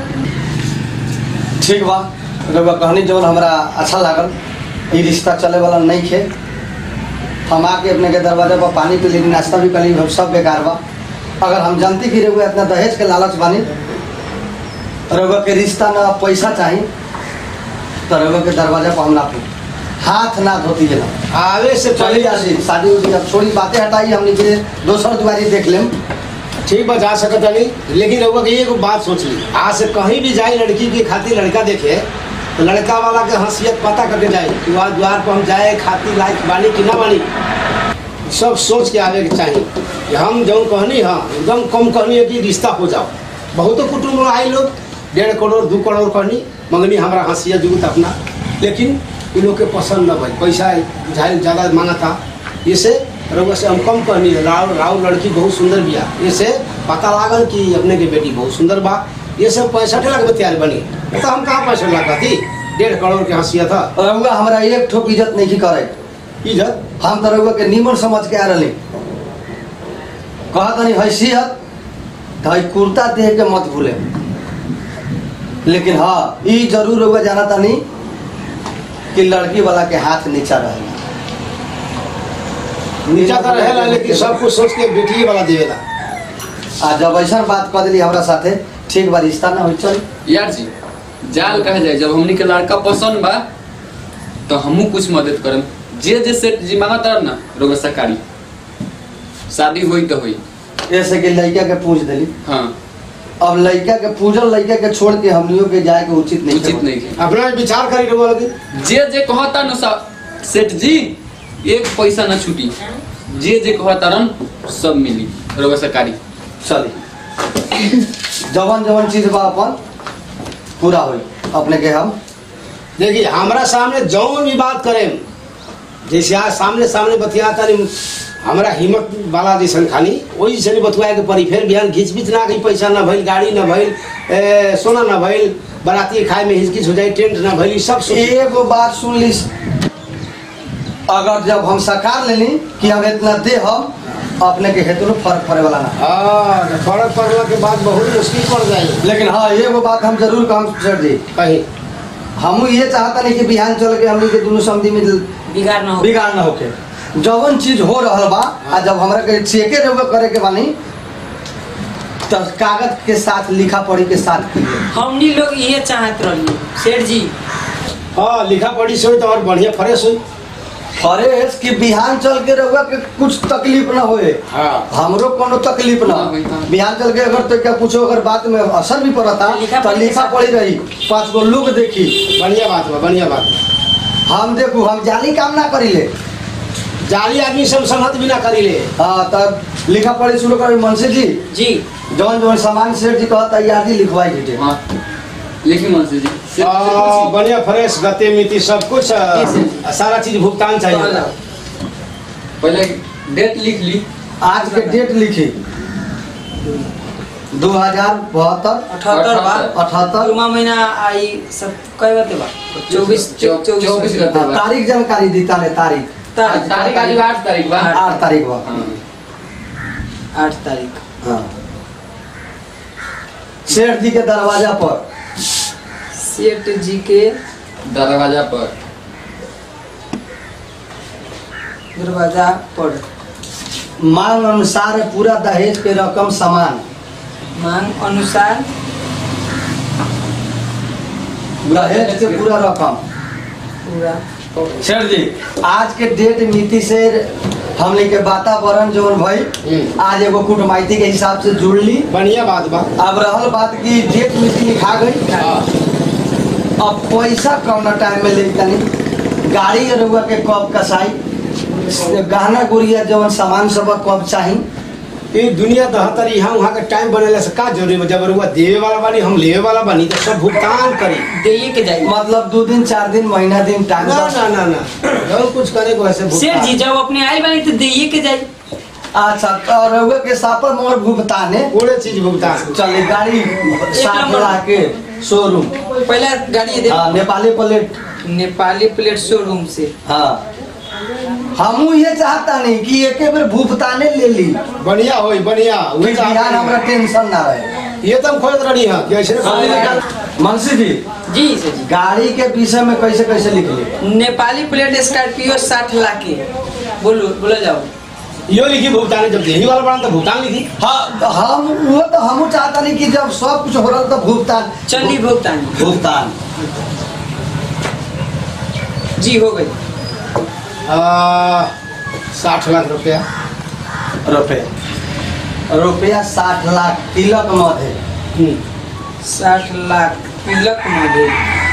[SPEAKER 1] ठीक बा रहुआ कहनी जवन हमरा अच्छा लागल ई रिश्ता चले वाला नहीं खे हम आके अपने के दरवाजे पर पानी पी लेनी नाश्ता भी कर ली हम सब बेकार बा अगर हम जानती कि रहुआ इतना दहेज के लालच बानी रहुआ के रिश्ता ना पैसा चाहिए तो रहुआ के दरवाजा पर हम ना पी हाथ ना धोती है ना
[SPEAKER 5] आवे से
[SPEAKER 1] चली
[SPEAKER 5] पहले
[SPEAKER 1] जासी शादी उदी अब छोड़ी बातें हटाई हमने के दोसर दुआरी देख लेम
[SPEAKER 5] ठीक बा जा सकता नहीं लेकिन रउआ के एगो बात सोच ली आज से कहीं भी जाए लड़की के खातिर लड़का देखे तो लड़का वाला के हसीयत पता करके जाए कि वहाँ द्वार पर हम जाए खातिर लायक बानी कि ना बानी सब सोच के आवे के चाहिए कि हम जौन कहनी हाँ एकदम कम कहनी है कि रिश्ता हो जाओ बहुतो कुटुम्ब में आए लोग डेढ़ करोड़ दू करोड़ कहनी मंगनी हमारा हंसिया जुगत अपना लेकिन इन लोग के पसंद न भाई पैसा बुझाइल ज़्यादा मांगा था इसे रउआ से हम कम कहनी है राव राव लड़की बहुत सुंदर बिया इसे पता लागल कि अपने के बेटी बहुत सुंदर बा ये सब पैंसठ लाख में तैयार बनी नहीं तो हम कहाँ पैंसठ लाख का थी डेढ़ करोड़ के हंसिया था
[SPEAKER 1] रहुआ हमरा एक ठोक इज्जत नहीं की करे
[SPEAKER 5] इज्जत
[SPEAKER 1] हम तो रहुआ के नीमन समझ के आ रही कहा तनी हैसियत तो है कुर्ता देह के मत भूले लेकिन हाँ ई जरूर रहुआ जाना तनी कि लड़की वाला के हाथ नीचा रहेगा
[SPEAKER 5] नीचा तो रहेला लेकिन सब कुछ सोच के बेटी वाला देवेला
[SPEAKER 1] आ जब ऐसा बात कह दिली हमरा साथे ठीक बा रिश्ता ना हो चल
[SPEAKER 4] यार जी जाल कहा जाए जब हमनी के लड़का पसंद बा तो हमू कुछ मदद करम जे जे सेठ जी मांगा तरम ना रोग सरकारी शादी हुई तो हुई
[SPEAKER 1] ऐसे कि लड़का के पूछ दिली
[SPEAKER 4] हाँ
[SPEAKER 1] अब लड़का के पूजल लड़का के छोड़ के हमनियों के जाए के उचित नहीं
[SPEAKER 4] उचित
[SPEAKER 1] समझ।
[SPEAKER 4] नहीं है
[SPEAKER 5] अपना विचार करी रउआ लगी
[SPEAKER 4] जे जे कहता न सा- सेठ जी एक पैसा न छूटी जे जे कहता रन सब मिली रोग सरकारी
[SPEAKER 1] चली जवन जवन चीज बा अपन पूरा होई अपने के हम
[SPEAKER 5] देखिए हमारा सामने जौन भी बात करें जैसे आज सामने सामने बतियाता नहीं हमारा हिम्मत वाला जैसन खानी वही से बतुआए के पड़ी फिर बिहान घिच बिच ना गई पैसा ना भइल गाड़ी ना भइल ए, सोना ना भइल बराती खाए में हिचकिच हो जाए टेंट ना भइल ई सब सोची।
[SPEAKER 1] एगो बात सुन ली अगर जब हम साकार लेनी कि हम इतना दे हम अपने के हेतु फर्क पड़े वाला ना
[SPEAKER 5] हाँ तो फर्क पड़ला के बाद बहुत मुश्किल पड़ जाए
[SPEAKER 1] लेकिन हाँ एगो बात हम जरूर काम कर दी
[SPEAKER 5] कहीं
[SPEAKER 1] हम ये चाहता नहीं कि बिहान चल के हमनी के दोनों समझी में
[SPEAKER 3] बिगाड़ ना हो
[SPEAKER 1] बिगाड़ ना होके जवन चीज हो रहल बा आ जब हमरा के चेके रहुए करे के बानी तो कागज के साथ लिखा पढ़ी के साथ कीजिए
[SPEAKER 3] हमनी लोग ये चाहत रही सेठ जी
[SPEAKER 5] हाँ लिखा पढ़ी से होई तो और बढ़िया फ्रेश हुई
[SPEAKER 1] फरेश कि बिहान चल के रहुआ के कुछ तकलीफ ना होए
[SPEAKER 5] हाँ
[SPEAKER 1] हमरो कोनो तकलीफ ना
[SPEAKER 4] हाँ भाई, हाँ।
[SPEAKER 1] बिहान चल के अगर तो क्या पूछो अगर बात में असर भी पड़ता
[SPEAKER 3] लिखा
[SPEAKER 1] तो
[SPEAKER 3] पढ़ी
[SPEAKER 1] लिखा
[SPEAKER 3] के
[SPEAKER 1] पड़ी रही पांच गो लोग देखी
[SPEAKER 5] बढ़िया बात बा बढ़िया बात बा।
[SPEAKER 1] हम देखू हम जाली काम ना करीले
[SPEAKER 5] जाली आदमी सब संहत भी ना करी ले
[SPEAKER 1] हाँ तब लिखा पढ़ी शुरू करी मनसी जी
[SPEAKER 3] जी
[SPEAKER 1] जौन जौन सामान सेठ जी कहता याद ही लिखवाई दीजिए
[SPEAKER 4] हाँ लिखी मनसी जी सेठ-
[SPEAKER 5] आ, बढ़िया फ्रेश गते मिति सब कुछ आ,
[SPEAKER 3] जी, सर।
[SPEAKER 5] सारा चीज भुगतान चाहिए
[SPEAKER 4] पहले डेट लिख ली
[SPEAKER 1] आज के डेट लिखी दो हजार बहत्तर
[SPEAKER 3] अठहत्तर बा
[SPEAKER 1] अठहत्तर
[SPEAKER 3] जुमा महीना आई सब कई बात बा चौबीस
[SPEAKER 4] चौ- चौबीस गते बा।
[SPEAKER 1] तारीख जानकारी दी तारे तारीख
[SPEAKER 3] तारीख
[SPEAKER 4] तारीख आज आठ तारीख बा
[SPEAKER 1] आठ तारीख बा
[SPEAKER 4] हाँ।
[SPEAKER 3] आठ तारीख
[SPEAKER 1] हाँ सेठ जी के दरवाजा पर
[SPEAKER 3] सेठ जी के
[SPEAKER 4] दरवाजा पर
[SPEAKER 3] दरवाजा पर
[SPEAKER 1] मांग अनुसार पूरा दहेज के रकम समान
[SPEAKER 3] मांग अनुसार
[SPEAKER 1] दहेज के पूरा रकम
[SPEAKER 3] पूरा
[SPEAKER 1] सर जी आज के डेट नीति से हमने के वातावरण जौन भाई
[SPEAKER 5] हम्म।
[SPEAKER 1] आज एगो कुटमाइती के हिसाब से जुड़ ली
[SPEAKER 5] बढ़िया बात बा
[SPEAKER 1] अब रहल बात की डेट नीति लिखा गई
[SPEAKER 5] हाँ
[SPEAKER 1] अब पैसा कौना टाइम में ले तनी गाड़ी रउआ के कब कसाई गहना गुड़िया जवन सामान सब कब चाही
[SPEAKER 5] ये दुनिया दहतर यहाँ वहाँ के टाइम बनेला से का जरूरी बा? जब रुआ देवे वाला बानी हम लेवे वाला बानी तो सब भुगतान करी
[SPEAKER 3] देइए के जाई
[SPEAKER 1] मतलब दो दिन चार दिन महीना दिन टाइम
[SPEAKER 5] ना ना ना ना जब कुछ करे को ऐसे
[SPEAKER 3] सेठ जी
[SPEAKER 5] भुगतान
[SPEAKER 3] जब अपने आई बानी तो देइए के जाई
[SPEAKER 1] अच्छा तो रउआ के सापर मोर भुगतान है
[SPEAKER 5] पूरे चीज भुगतान
[SPEAKER 1] चले गाड़ी साठ
[SPEAKER 3] नंबर।
[SPEAKER 1] लाख के शोरूम
[SPEAKER 3] पहला गाड़ी दे
[SPEAKER 1] हाँ Nepali plate
[SPEAKER 3] Nepali plate showroom से
[SPEAKER 1] हाँ हमू ये चाहता नहीं कि एक बेर भुगताने ले ली
[SPEAKER 5] बढ़िया होई बढ़िया वही
[SPEAKER 1] बिहान हमरा टेंशन ना रहे
[SPEAKER 5] ये तो हम खोज रही है कि ऐसे
[SPEAKER 1] मनसी जी
[SPEAKER 3] जी सेठ जी
[SPEAKER 1] गाड़ी के विषय में कैसे कैसे लिख ली
[SPEAKER 3] नेपाली प्लेट स्कॉर्पियो साठ लाख के बोलो बोलो जाओ
[SPEAKER 5] यो लिखी भुगतान जब देही वाला बना तो भुगतान लिखी
[SPEAKER 1] हाँ हम वो तो हमू चाहता नहीं कि जब सब कुछ हो रहा तो भुगतान
[SPEAKER 3] चली भुगतान
[SPEAKER 1] भुगतान
[SPEAKER 3] जी हो गई
[SPEAKER 5] आ, साठ लाख रुपया
[SPEAKER 1] रुपये रुपया साठ लाख तिलक मधे
[SPEAKER 5] हम्म।
[SPEAKER 3] साठ लाख तिलक मधे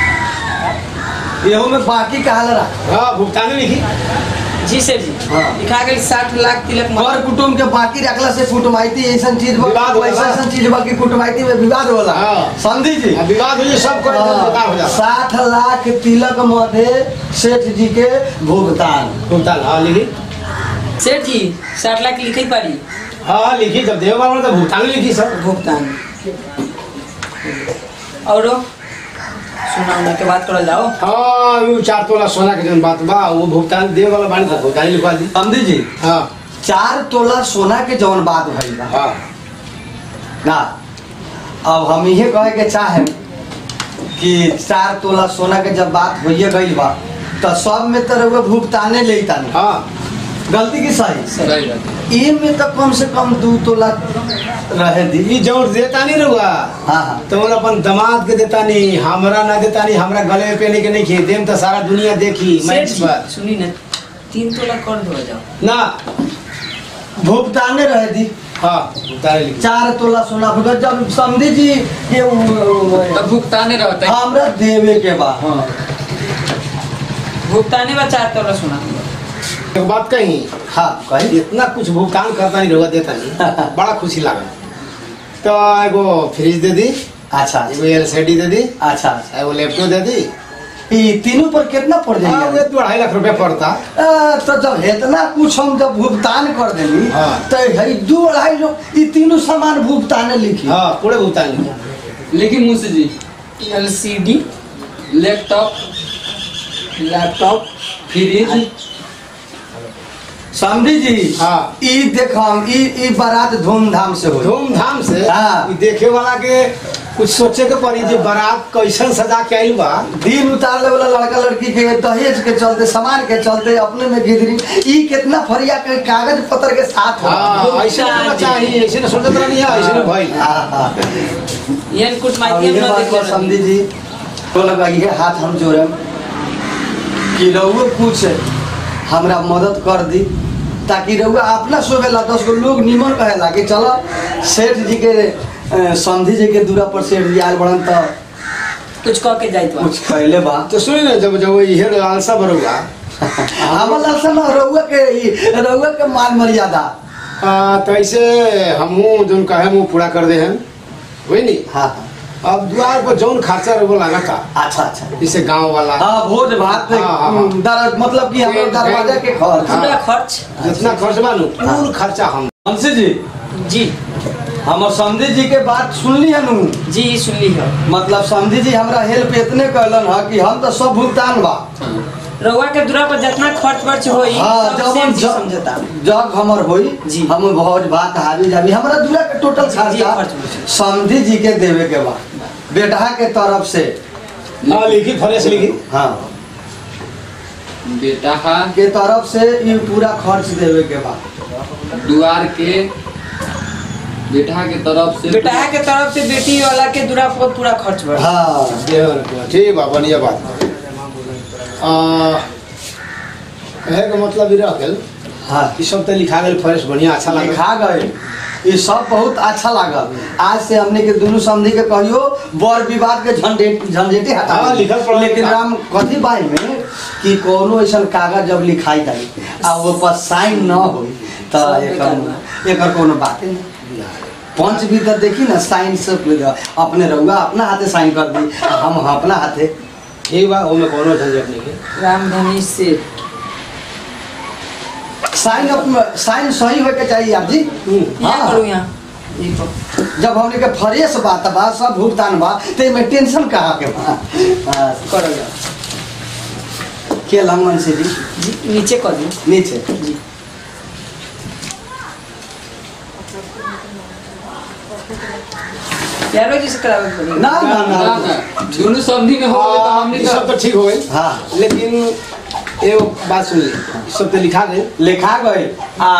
[SPEAKER 1] एहू में बाकी कहा रहा
[SPEAKER 5] हाँ भुगतान लिखी
[SPEAKER 3] जी सर जी
[SPEAKER 1] हाँ।
[SPEAKER 3] लिखा गई साठ लाख तिलक
[SPEAKER 1] घर
[SPEAKER 3] मधे
[SPEAKER 1] कुटुम के बाकी रखला से कुटमाइती ऐसा चीज बा-
[SPEAKER 5] विवाद होला।
[SPEAKER 1] ऐसा ऐसा चीज बा कि कुटमाइती में विवाद होला
[SPEAKER 5] हाँ।
[SPEAKER 1] समझी जी
[SPEAKER 5] अब विवाद हो जाए सब करे तो बेकार हो जाता
[SPEAKER 1] साठ लाख तिलक मधे सेठ जी के भुगतान
[SPEAKER 5] भुगतान हाँ लिखी
[SPEAKER 3] सेठ जी साठ लाख लिखी पारी
[SPEAKER 5] हाँ हाँ लिखी जब देवे वाला बना तो भुगतान लिखी सर
[SPEAKER 3] भुगतान और सुना उना के बात करल जाओ
[SPEAKER 5] हाँ वो चार तोला सोना के जन बात बा वो भुगतान देवे वाला बानी तो भुगतान लिखवा दी
[SPEAKER 1] समझी जी
[SPEAKER 5] हाँ
[SPEAKER 1] चार तोला सोना के जौन बात भइल बा
[SPEAKER 5] हाँ
[SPEAKER 1] ना अब हम इहे कहे के चाहे कि चार तोला सोना के जब बात होइए गई बा तो सब में तो रउआ भुगताने लेता नहीं
[SPEAKER 5] हाँ
[SPEAKER 1] गलती की सही
[SPEAKER 4] सही बात
[SPEAKER 1] ई में तो कम से कम दू तोला रहे दी
[SPEAKER 5] ये जोर देता नहीं रहुआ
[SPEAKER 1] हाँ हाँ
[SPEAKER 5] तो वो अपन दामाद के देता नहीं हमरा ना देता नहीं हमरा गले में पहने के नहीं खे देम तो सारा दुनिया देखी
[SPEAKER 3] सेठ
[SPEAKER 5] मंच
[SPEAKER 3] जी
[SPEAKER 5] पर
[SPEAKER 3] सुनी ना तीन तोला कर दो जाओ
[SPEAKER 5] ना
[SPEAKER 1] भुगताने रहे दी
[SPEAKER 5] हाँ भुगतान लिखी
[SPEAKER 1] चार तोला सोना होगा जब समझी जी के उ-
[SPEAKER 4] तब भुगताने रहता है
[SPEAKER 1] हमरा देवे के बा
[SPEAKER 4] हाँ
[SPEAKER 3] भुगताने बा चार तोला सुना
[SPEAKER 5] एक बात कही
[SPEAKER 1] हाँ कही
[SPEAKER 5] इतना कुछ भुगतान करता नहीं रहुआ देता नहीं बड़ा खुशी लगा तो एगो फ्रिज दे दी
[SPEAKER 1] अच्छा
[SPEAKER 5] एगो एलसीडी दे दी
[SPEAKER 1] अच्छा अच्छा
[SPEAKER 5] एगो लैपटॉप दे दी
[SPEAKER 1] ई तीनों पर कितना पड़
[SPEAKER 5] हाँ
[SPEAKER 1] जाएगा
[SPEAKER 5] वो तो अढ़ाई लाख रुपया पड़ता
[SPEAKER 1] आ, तो जब इतना कुछ हम जब भुगतान कर देली
[SPEAKER 5] हाँ।
[SPEAKER 1] तो है दू अढ़ाई लोग ई तीनों सामान भुगतान लिखी
[SPEAKER 5] हाँ पूरे भुगतान लिखी
[SPEAKER 4] लेकिन मुंशी जी
[SPEAKER 3] एलसीडी
[SPEAKER 4] लैपटॉप
[SPEAKER 3] लैपटॉप
[SPEAKER 4] फ्रिज
[SPEAKER 1] समझी जी
[SPEAKER 5] हाँ।
[SPEAKER 1] ई देखम ई ई बारात धूमधाम से हो
[SPEAKER 5] धूमधाम से
[SPEAKER 1] हाँ।
[SPEAKER 5] ई देखे वाला के कुछ सोचे के पड़ी जे बारात कैसन सजा के आइल बा
[SPEAKER 1] दिन उतारले वाला लड़का लड़की के दहेज के चलते सामान के चलते अपने में गिदरी ई कितना फरिया के कागज पत्र के साथ हो
[SPEAKER 5] हाँ ऐसे होना चाहिए ऐसे न सोचत रहनी है ऐसे न भाई
[SPEAKER 1] हाँ, हाँ।
[SPEAKER 3] ये कुछ
[SPEAKER 1] अब
[SPEAKER 3] माइती
[SPEAKER 1] ये
[SPEAKER 3] हम ना
[SPEAKER 1] बात
[SPEAKER 3] देखो
[SPEAKER 1] को समझी जी तो लगा ये हाथ हम जोड़े कि रउआ कुछ हमरा मदद कर दी ताकि रउआ अपना सोवेला दस गो लोग निमन कहेला कि चलो सेठ जी के अ, समधी जी के दूरा पर सेठ जी आयल बड़न तो
[SPEAKER 3] कुछ कह के जाइत बा
[SPEAKER 1] कुछ कहले बा
[SPEAKER 5] तो सुनी ना जब जब ये लालसा बरुआ
[SPEAKER 1] हमला से ना रउआ के ई- रउआ के मान मर्यादा
[SPEAKER 5] आ, तो ऐसे हमहू जोन कहे मुँह पूरा कर दे हैं हुई नहीं
[SPEAKER 1] हाँ हाँ
[SPEAKER 5] अब द्वार पर जौन खर्चा रहो लगा था
[SPEAKER 1] अच्छा अच्छा
[SPEAKER 5] जैसे गांव वाला
[SPEAKER 1] हाँ भोज भात पे
[SPEAKER 5] हाँ, हाँ, हाँ।
[SPEAKER 1] दर मतलब कि हमारे दरवाजा के खर्च
[SPEAKER 5] हाँ।
[SPEAKER 3] पूरा खर्च
[SPEAKER 5] जितना खर्च बा नु पूर्ण खर्चा हम
[SPEAKER 1] हमसे जी
[SPEAKER 3] जी
[SPEAKER 1] हमर समधी जी के बात सुनली है नु
[SPEAKER 3] जी सुन ली है
[SPEAKER 1] मतलब समधी जी हमरा हेल्प इतने कहलन है कि हम तो सब भुगतान बा
[SPEAKER 3] रउआ के दूरा पर जितना खर्च वर्च होई
[SPEAKER 1] हाँ
[SPEAKER 3] सब
[SPEAKER 1] जब
[SPEAKER 3] सेठ जी
[SPEAKER 1] जब-
[SPEAKER 3] समझता
[SPEAKER 1] जग हमर होई
[SPEAKER 3] जी।
[SPEAKER 1] हम भोज भात हावी जावी हमरा दूरा के टोटल
[SPEAKER 3] जी,
[SPEAKER 1] खर्चा
[SPEAKER 3] खर्च बचत।
[SPEAKER 1] समधी जी के देवे के बा बेटा के तरफ से
[SPEAKER 5] हाँ लिखी फरेश लिखी
[SPEAKER 1] हाँ
[SPEAKER 4] बेटा का
[SPEAKER 1] के तरफ से ये पूरा खर्च देवे के बा
[SPEAKER 4] दुआर के बेटा के तरफ से
[SPEAKER 6] बेटा के तरफ से बेटी वाला के दूरा पर पूरा खर्च बढ़
[SPEAKER 1] हाँ
[SPEAKER 5] ठीक बा बढ़िया बात बा। आ, कहे के मतलब ई रह गेल
[SPEAKER 1] हाँ
[SPEAKER 5] ई सब तो लिखा गेल फरेश बढ़िया अच्छा लगा
[SPEAKER 1] लिखा गए ये सब बहुत अच्छा लागल आज से हमने के दुनू समझी के कहियो बर विवाद के झंझट झंझटे हटा
[SPEAKER 5] हाँ, लिखल पढ़ल
[SPEAKER 1] लेकिन
[SPEAKER 5] लिखा।
[SPEAKER 1] राम कथी बाई में कि कोनो ऐसा कागज जब लिखाई जाई आ वो पर साइन न होई तो
[SPEAKER 6] सब
[SPEAKER 1] एकर
[SPEAKER 6] बेकार
[SPEAKER 1] एकर कोनो बात नहीं पंच भी तो देखी ना साइन से अपने रहुआ अपना हाथे साइन कर दी आ हम अपना हाथे
[SPEAKER 5] ठीक बा ओमे कोनो झंझट नहीं है
[SPEAKER 6] रामधनी से
[SPEAKER 1] साइन अपना साइन सही होए के चाहिए आप जी
[SPEAKER 6] यहाँ करो यहाँ ई पर।
[SPEAKER 1] जब हमने के फ्रेश बात बा सब भुगतान बा तो में टेंशन कहाँ के बा हाँ,
[SPEAKER 6] करो जाओ
[SPEAKER 1] के लंगन से जी
[SPEAKER 6] जी नीचे कर दो
[SPEAKER 1] नीचे
[SPEAKER 6] जी यारो जी से करावे के पड़ी
[SPEAKER 1] ना ना
[SPEAKER 4] ना,
[SPEAKER 1] ना
[SPEAKER 4] ना, दोनों समझी में हो गए तो
[SPEAKER 5] हाँ,
[SPEAKER 4] हमने
[SPEAKER 5] ई सब
[SPEAKER 4] तो
[SPEAKER 5] तो ठीक हो गई
[SPEAKER 1] हाँ
[SPEAKER 5] लेकिन एगो बात सुन ली ई सब तो लिखा गई
[SPEAKER 1] लिखा गए आ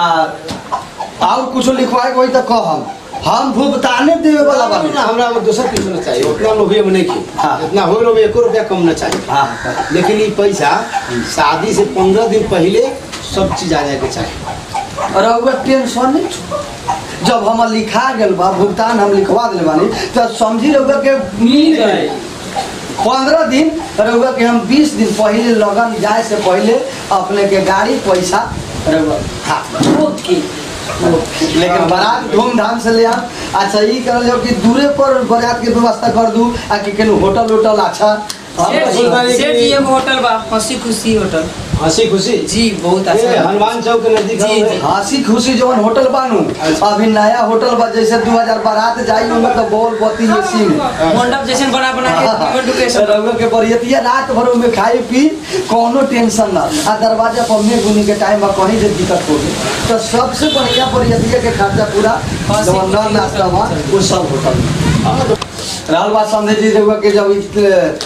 [SPEAKER 1] और कुछ लिखवाए कोई तो कह हम हम भुगताने देवे वाला
[SPEAKER 5] ना,
[SPEAKER 1] बा
[SPEAKER 5] ना, हमरा अब दोसर कुछ ना चाहिए उतना लोभी हम नहीं की
[SPEAKER 1] हाँ।
[SPEAKER 5] इतना हो लोग एको रुपया कम ना चाहिए
[SPEAKER 1] हाँ
[SPEAKER 5] लेकिन ये पैसा शादी से पंद्रह दिन पहले सब चीज आ जाए के चाहिए
[SPEAKER 1] और रहुआ टेंशन नहीं छो। जब हम लिखा गेल बा भुगतान हम लिखवा दिले बानी तो समझी रहुआ के
[SPEAKER 6] मिल गए
[SPEAKER 1] पंद्रह दिन रहुआ के हम बीस दिन पहले लगन जाए से पहले अपने के गाड़ी पैसा रहुआ हाथ में
[SPEAKER 6] खुद की
[SPEAKER 1] लेकिन बारात धूमधाम से ले आम अच्छा ई करल जाओ कि दूरे पर बारात के व्यवस्था कर दू आ कि केनु होटल उटल अच्छा हम
[SPEAKER 6] सेठ
[SPEAKER 1] तो
[SPEAKER 6] जी
[SPEAKER 1] सोचता रही
[SPEAKER 6] सेठ
[SPEAKER 1] कि-
[SPEAKER 6] जी एगो होटल बा हंसी खुशी होटल
[SPEAKER 5] हंसी खुशी
[SPEAKER 6] जी बहुत
[SPEAKER 5] ये
[SPEAKER 6] अच्छा
[SPEAKER 5] हनुमान चौक के नजदीक
[SPEAKER 6] जी,
[SPEAKER 5] है।
[SPEAKER 6] जी।
[SPEAKER 1] हंसी खुशी जवन होटल बानू अभी नया होटल बा जैसे 2000 बारात जाई ओमे तो बॉल बत्ती ये सीन
[SPEAKER 6] मंडप जैसे बना बना के इवेंट लोकेशन
[SPEAKER 1] रउआ के बरियतिया रात भर में खाई पी कोनो टेंशन ना आ दरवाजा पर में गुनी के टाइम में कहीं से दिक्कत हो गई तो सबसे बढ़िया बरियतिया के खर्चा पूरा जवन नल नाश्ता बा वो सब होटल में रहल बात समझे जी रउआ के जब इत-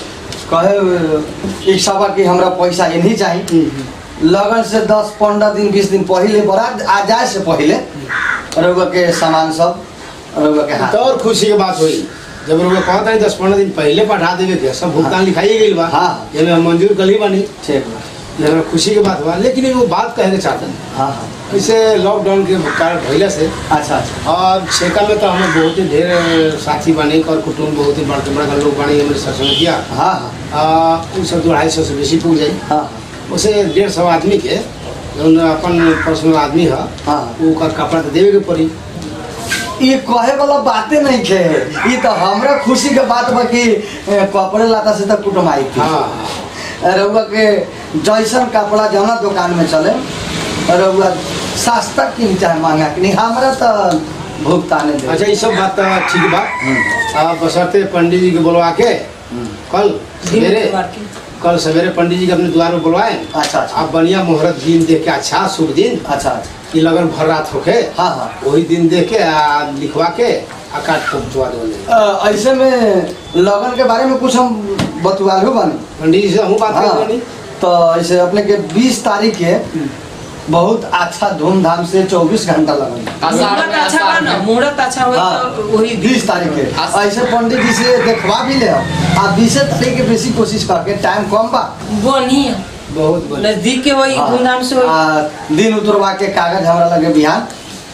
[SPEAKER 1] कहे इच्छा बा कि हमरा पैसा इन्हीं चाहिए लगन से दस पंद्रह दिन बीस दिन पहले बारात आ जाए से पहले रउआ के सामान सब रउआ के हाथ
[SPEAKER 5] तो और खुशी के बात हुई जब लोग कहता है दस पंद्रह दिन पहले पठा देवे के सब भुगतान लिखाई गई बा
[SPEAKER 1] हाँ।
[SPEAKER 5] ये में हम मंजूर कली बानी
[SPEAKER 1] ठीक बा
[SPEAKER 5] ये हमरा खुशी के बात हुआ लेकिन एगो बात कहे के चाहते हैं
[SPEAKER 1] हाँ हाँ
[SPEAKER 5] जैसे लॉकडाउन के कारण भइला से
[SPEAKER 1] अच्छा अच्छा
[SPEAKER 5] और छेका में तो हमें बहुत ही ढेर साथी बने और कुटुम्ब बहुत ही बड़के बड़का लोग बने हमारे ससुरतिया
[SPEAKER 1] हाँ हाँ
[SPEAKER 5] उ सब दो ढाई सौ से बेसी पुग जाई
[SPEAKER 1] हाँ
[SPEAKER 5] उसे डेढ़ सौ आदमी के जौन अपन पर्सनल आदमी है
[SPEAKER 1] हाँ
[SPEAKER 5] ओकर कपड़ा तो देवे के पड़ी
[SPEAKER 1] ये कहे वाला बातें नहीं खे ये तो हमरा खुशी के बात बा कि ए, कपड़े लाता से तो कुटुम आई थी
[SPEAKER 5] हाँ
[SPEAKER 1] रउआ के जैसन कपड़ा जौना दुकान में चले रउआ सस्ता किन चाहे महंगा किन हमरा तो भुगताने दे
[SPEAKER 5] अच्छा ये सब बात तो ठीक बा अब बसरते पंडित जी के बुलवा के कल सवेरे कल सवेरे पंडित जी के अपने द्वार पर बुलवाए
[SPEAKER 1] अच्छा अच्छा
[SPEAKER 5] आप बढ़िया मुहूर्त दिन देख के अच्छा शुभ दिन
[SPEAKER 1] अच्छा अच्छा
[SPEAKER 5] कि लगन भर रात होके
[SPEAKER 1] हाँ हाँ
[SPEAKER 5] वही दिन देख के आ, लिखवा के आ काट पहुँचवा दो
[SPEAKER 1] अ, ऐसे में लगन के बारे में कुछ हम बतुआलू बानी
[SPEAKER 5] पंडित जी से हम बात
[SPEAKER 1] हाँ,
[SPEAKER 5] कर रही
[SPEAKER 1] तो ऐसे अपने के 20 तारीख के बहुत अच्छा धूमधाम से 24 घंटा लगन
[SPEAKER 4] आषाढ़
[SPEAKER 6] मुहूर्त
[SPEAKER 4] में
[SPEAKER 6] अच्छा बा
[SPEAKER 4] आषाढ़
[SPEAKER 6] ना
[SPEAKER 4] में
[SPEAKER 6] मुहूर्त अच्छा हो
[SPEAKER 1] हाँ,
[SPEAKER 6] तो वही
[SPEAKER 1] बीस तारीख के
[SPEAKER 4] आस-
[SPEAKER 1] ऐसे पंडित जी से देखवा भी ले आ बीसे तारीख के बेसी कोशिश करके टाइम कम बा
[SPEAKER 6] बनी
[SPEAKER 5] बहुत बढ़िया
[SPEAKER 6] नजदीक के वही
[SPEAKER 1] हाँ,
[SPEAKER 6] धूमधाम से होई
[SPEAKER 1] आ, दिन उतरवा के कागज हमरा लगे बिहान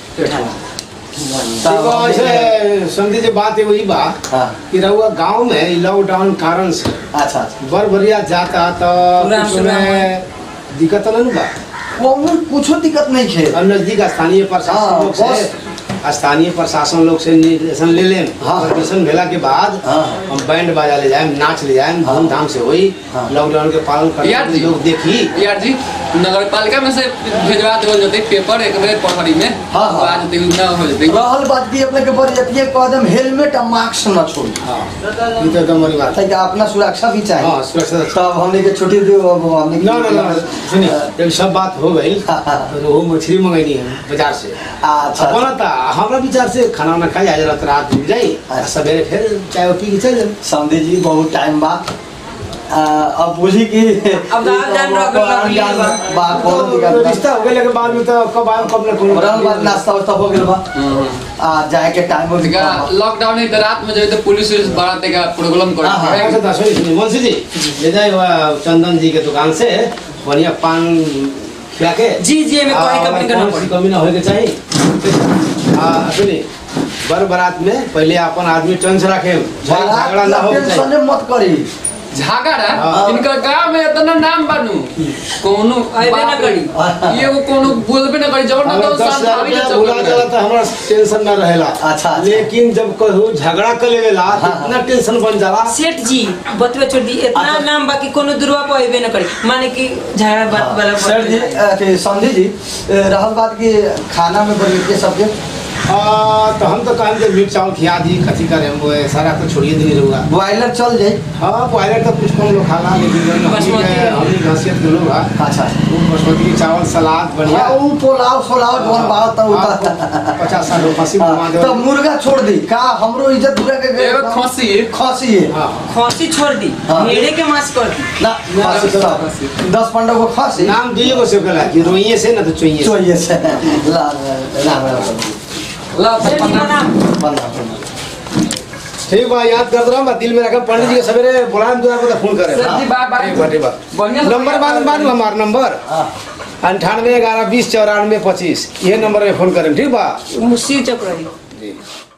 [SPEAKER 5] देखो ऐसे संधि जी बात है वही बा
[SPEAKER 1] हाँ
[SPEAKER 5] कि रहुआ गांव में ई लॉकडाउन कारण से
[SPEAKER 1] अच्छा अच्छा
[SPEAKER 5] बर बरिया जाता तो
[SPEAKER 6] पूरा
[SPEAKER 5] कुछ
[SPEAKER 6] पूरा
[SPEAKER 5] में दिक्कत तो नहीं बा
[SPEAKER 1] कोनो कुछो दिक्कत नहीं खे
[SPEAKER 5] और नजदीक स्थानीय
[SPEAKER 1] हाँ,
[SPEAKER 5] प्रशासन लोग से स्थानीय प्रशासन लोग से निर्देशन ले लें
[SPEAKER 1] हाँ।
[SPEAKER 5] परमिशन भेला के बाद
[SPEAKER 1] हाँ।
[SPEAKER 5] हम बैंड बाजा ले जाए नाच ले जाए
[SPEAKER 1] हाँ।
[SPEAKER 5] धूमधाम से होई
[SPEAKER 1] हाँ।
[SPEAKER 5] लॉकडाउन के पालन करने
[SPEAKER 4] यार
[SPEAKER 5] के
[SPEAKER 4] जी।
[SPEAKER 5] लोग देखी
[SPEAKER 4] यार जी नगर पालिका में से भेजवा देवल जते पेपर एक बेर पढ़ाई में
[SPEAKER 1] हाँ, हाँ।
[SPEAKER 4] आज जते ना हो जते
[SPEAKER 1] रहल बात की अपने के बरियतिये कदम हेलमेट और मास्क न छोड़ी
[SPEAKER 5] हाँ ये तो एकदम बड़ी बात है
[SPEAKER 1] ताकि अपना सुरक्षा भी चाहिए
[SPEAKER 5] हाँ सुरक्षा
[SPEAKER 1] तब हमने के छुट्टी दो अब हमने के-
[SPEAKER 5] ना ना ना सुनिए जब सब बात हो गई
[SPEAKER 1] हाँ, हाँ।
[SPEAKER 5] तो रोहू मछली मंगैनी है बाजार से
[SPEAKER 1] अच्छा
[SPEAKER 5] अपना था हमारा विचार से खाना वाना खाई आज रात रात डूब जाई
[SPEAKER 1] अच्छा।
[SPEAKER 5] सवेरे फिर चाय पी के चल जाए
[SPEAKER 1] समझे जी बहुत टाइम बाद आ, अब बुझी कि
[SPEAKER 3] अब तो आप जान रहे हो, अगर लग लिया बा।
[SPEAKER 1] बा
[SPEAKER 5] तो
[SPEAKER 1] कौन दिक्कत बा।
[SPEAKER 5] रिश्ता हो गए के बाद में तो कब आए कब ना कौन
[SPEAKER 1] रहल बात नाश्ता वास्ता हो गेल बा आ जाए के टाइम हो
[SPEAKER 4] ठीक है लॉकडाउन है तो रात में जाए तो पुलिस उलिस बड़ा देगा प्रॉब्लम कर
[SPEAKER 1] हाँ, हाँ।
[SPEAKER 5] अच्छा तो सुनिए सुनिए मुंशी जी ले जाए वह चंदन जी के दुकान से बढ़िया पान खिला के
[SPEAKER 3] जी जी हमें कोई
[SPEAKER 5] आ,
[SPEAKER 3] कमी करना
[SPEAKER 5] कौन सी
[SPEAKER 3] पड़ी
[SPEAKER 5] कमी ना होए के चाहिए हाँ सुनिए बर बारात में पहले अपन आदमी टन से रखे झगड़ा ना हो चाहिए
[SPEAKER 1] टेंशन मत करी
[SPEAKER 4] झागड़ा
[SPEAKER 5] हाँ।
[SPEAKER 4] इनका गांव में इतना नाम बानू कोनो
[SPEAKER 3] आइबे ना
[SPEAKER 4] बाप रे,
[SPEAKER 1] करी।
[SPEAKER 4] ये वो कोनो बोलबे ना करी जब ना
[SPEAKER 5] अगर
[SPEAKER 4] तो
[SPEAKER 5] दस
[SPEAKER 4] शांत
[SPEAKER 5] हजार
[SPEAKER 4] भाभी
[SPEAKER 5] रुपया
[SPEAKER 4] के
[SPEAKER 5] बुला
[SPEAKER 4] चक्कर
[SPEAKER 5] जाला
[SPEAKER 4] में।
[SPEAKER 5] तो हमारा टेंशन ना रहेला
[SPEAKER 1] अच्छा, अच्छा।
[SPEAKER 5] लेकिन जब कहू झगड़ा कर लेवेला तो
[SPEAKER 1] हाँ, हाँ।
[SPEAKER 5] इतना टेंशन बन जाला
[SPEAKER 3] सेठ जी बतवे छोड़ दी इतना
[SPEAKER 1] अच्छा।
[SPEAKER 3] नाम बाकी कोनो दुर्वा पे अइबे न करी माने कि झगड़ा बात वाला
[SPEAKER 1] सर जी अथी समझी जी ए, रहल बात कि खाना में बनी सबके
[SPEAKER 5] आ, तो हम तो कहें कि मीट चावल खिया दी कथी करे हम वो सारा तो छोड़िए देनी रहूँगा
[SPEAKER 1] बॉयलर चल जाई
[SPEAKER 5] हाँ बॉयलर तो कुछ कम लोग खाना लेकिन जो हमनी
[SPEAKER 3] बासमती
[SPEAKER 5] के हमनी के हैसियत के लोग है
[SPEAKER 1] अच्छा
[SPEAKER 5] वो बासमती चावल सलाद बढ़िया
[SPEAKER 1] हाँ, उ पोलाव सोलाव जोन बात त उ त
[SPEAKER 5] पचास साठ रुपया खसी घुमा दे
[SPEAKER 1] तो मुर्गा छोड़ दी का हमरो इज्जत बुरा के
[SPEAKER 4] एगो खसी
[SPEAKER 1] खसी है
[SPEAKER 5] हाँ
[SPEAKER 3] खसी छोड़ दी
[SPEAKER 1] हाँ।
[SPEAKER 3] भेड़े के मांस कर दी
[SPEAKER 1] ना खसी सब दस पंद्रह को खसी
[SPEAKER 5] नाम दिए को से कहला कि रोइए से ना तो चोइए से
[SPEAKER 1] चाहिए से ला राम राम
[SPEAKER 4] ला तो
[SPEAKER 3] सेठ जी
[SPEAKER 4] पन्ना-
[SPEAKER 3] प्रणाम
[SPEAKER 1] बंदा बंदा
[SPEAKER 5] ठीक बा याद कर रहा हूँ दिल में रखा पंडित जी के सवेरे बुलाए दूर पर फोन करे
[SPEAKER 4] सर जी, बाय, बाय।
[SPEAKER 5] ठीक बा ठीक बा
[SPEAKER 4] बढ़िया से
[SPEAKER 5] नंबर बाद बाद हमारा नंबर
[SPEAKER 1] हाँ
[SPEAKER 5] अंठानवे ग्यारह बीस चौरानवे पच्चीस ये नंबर पे फोन करें ठीक बा
[SPEAKER 3] मुसीर चक्र रही
[SPEAKER 5] जी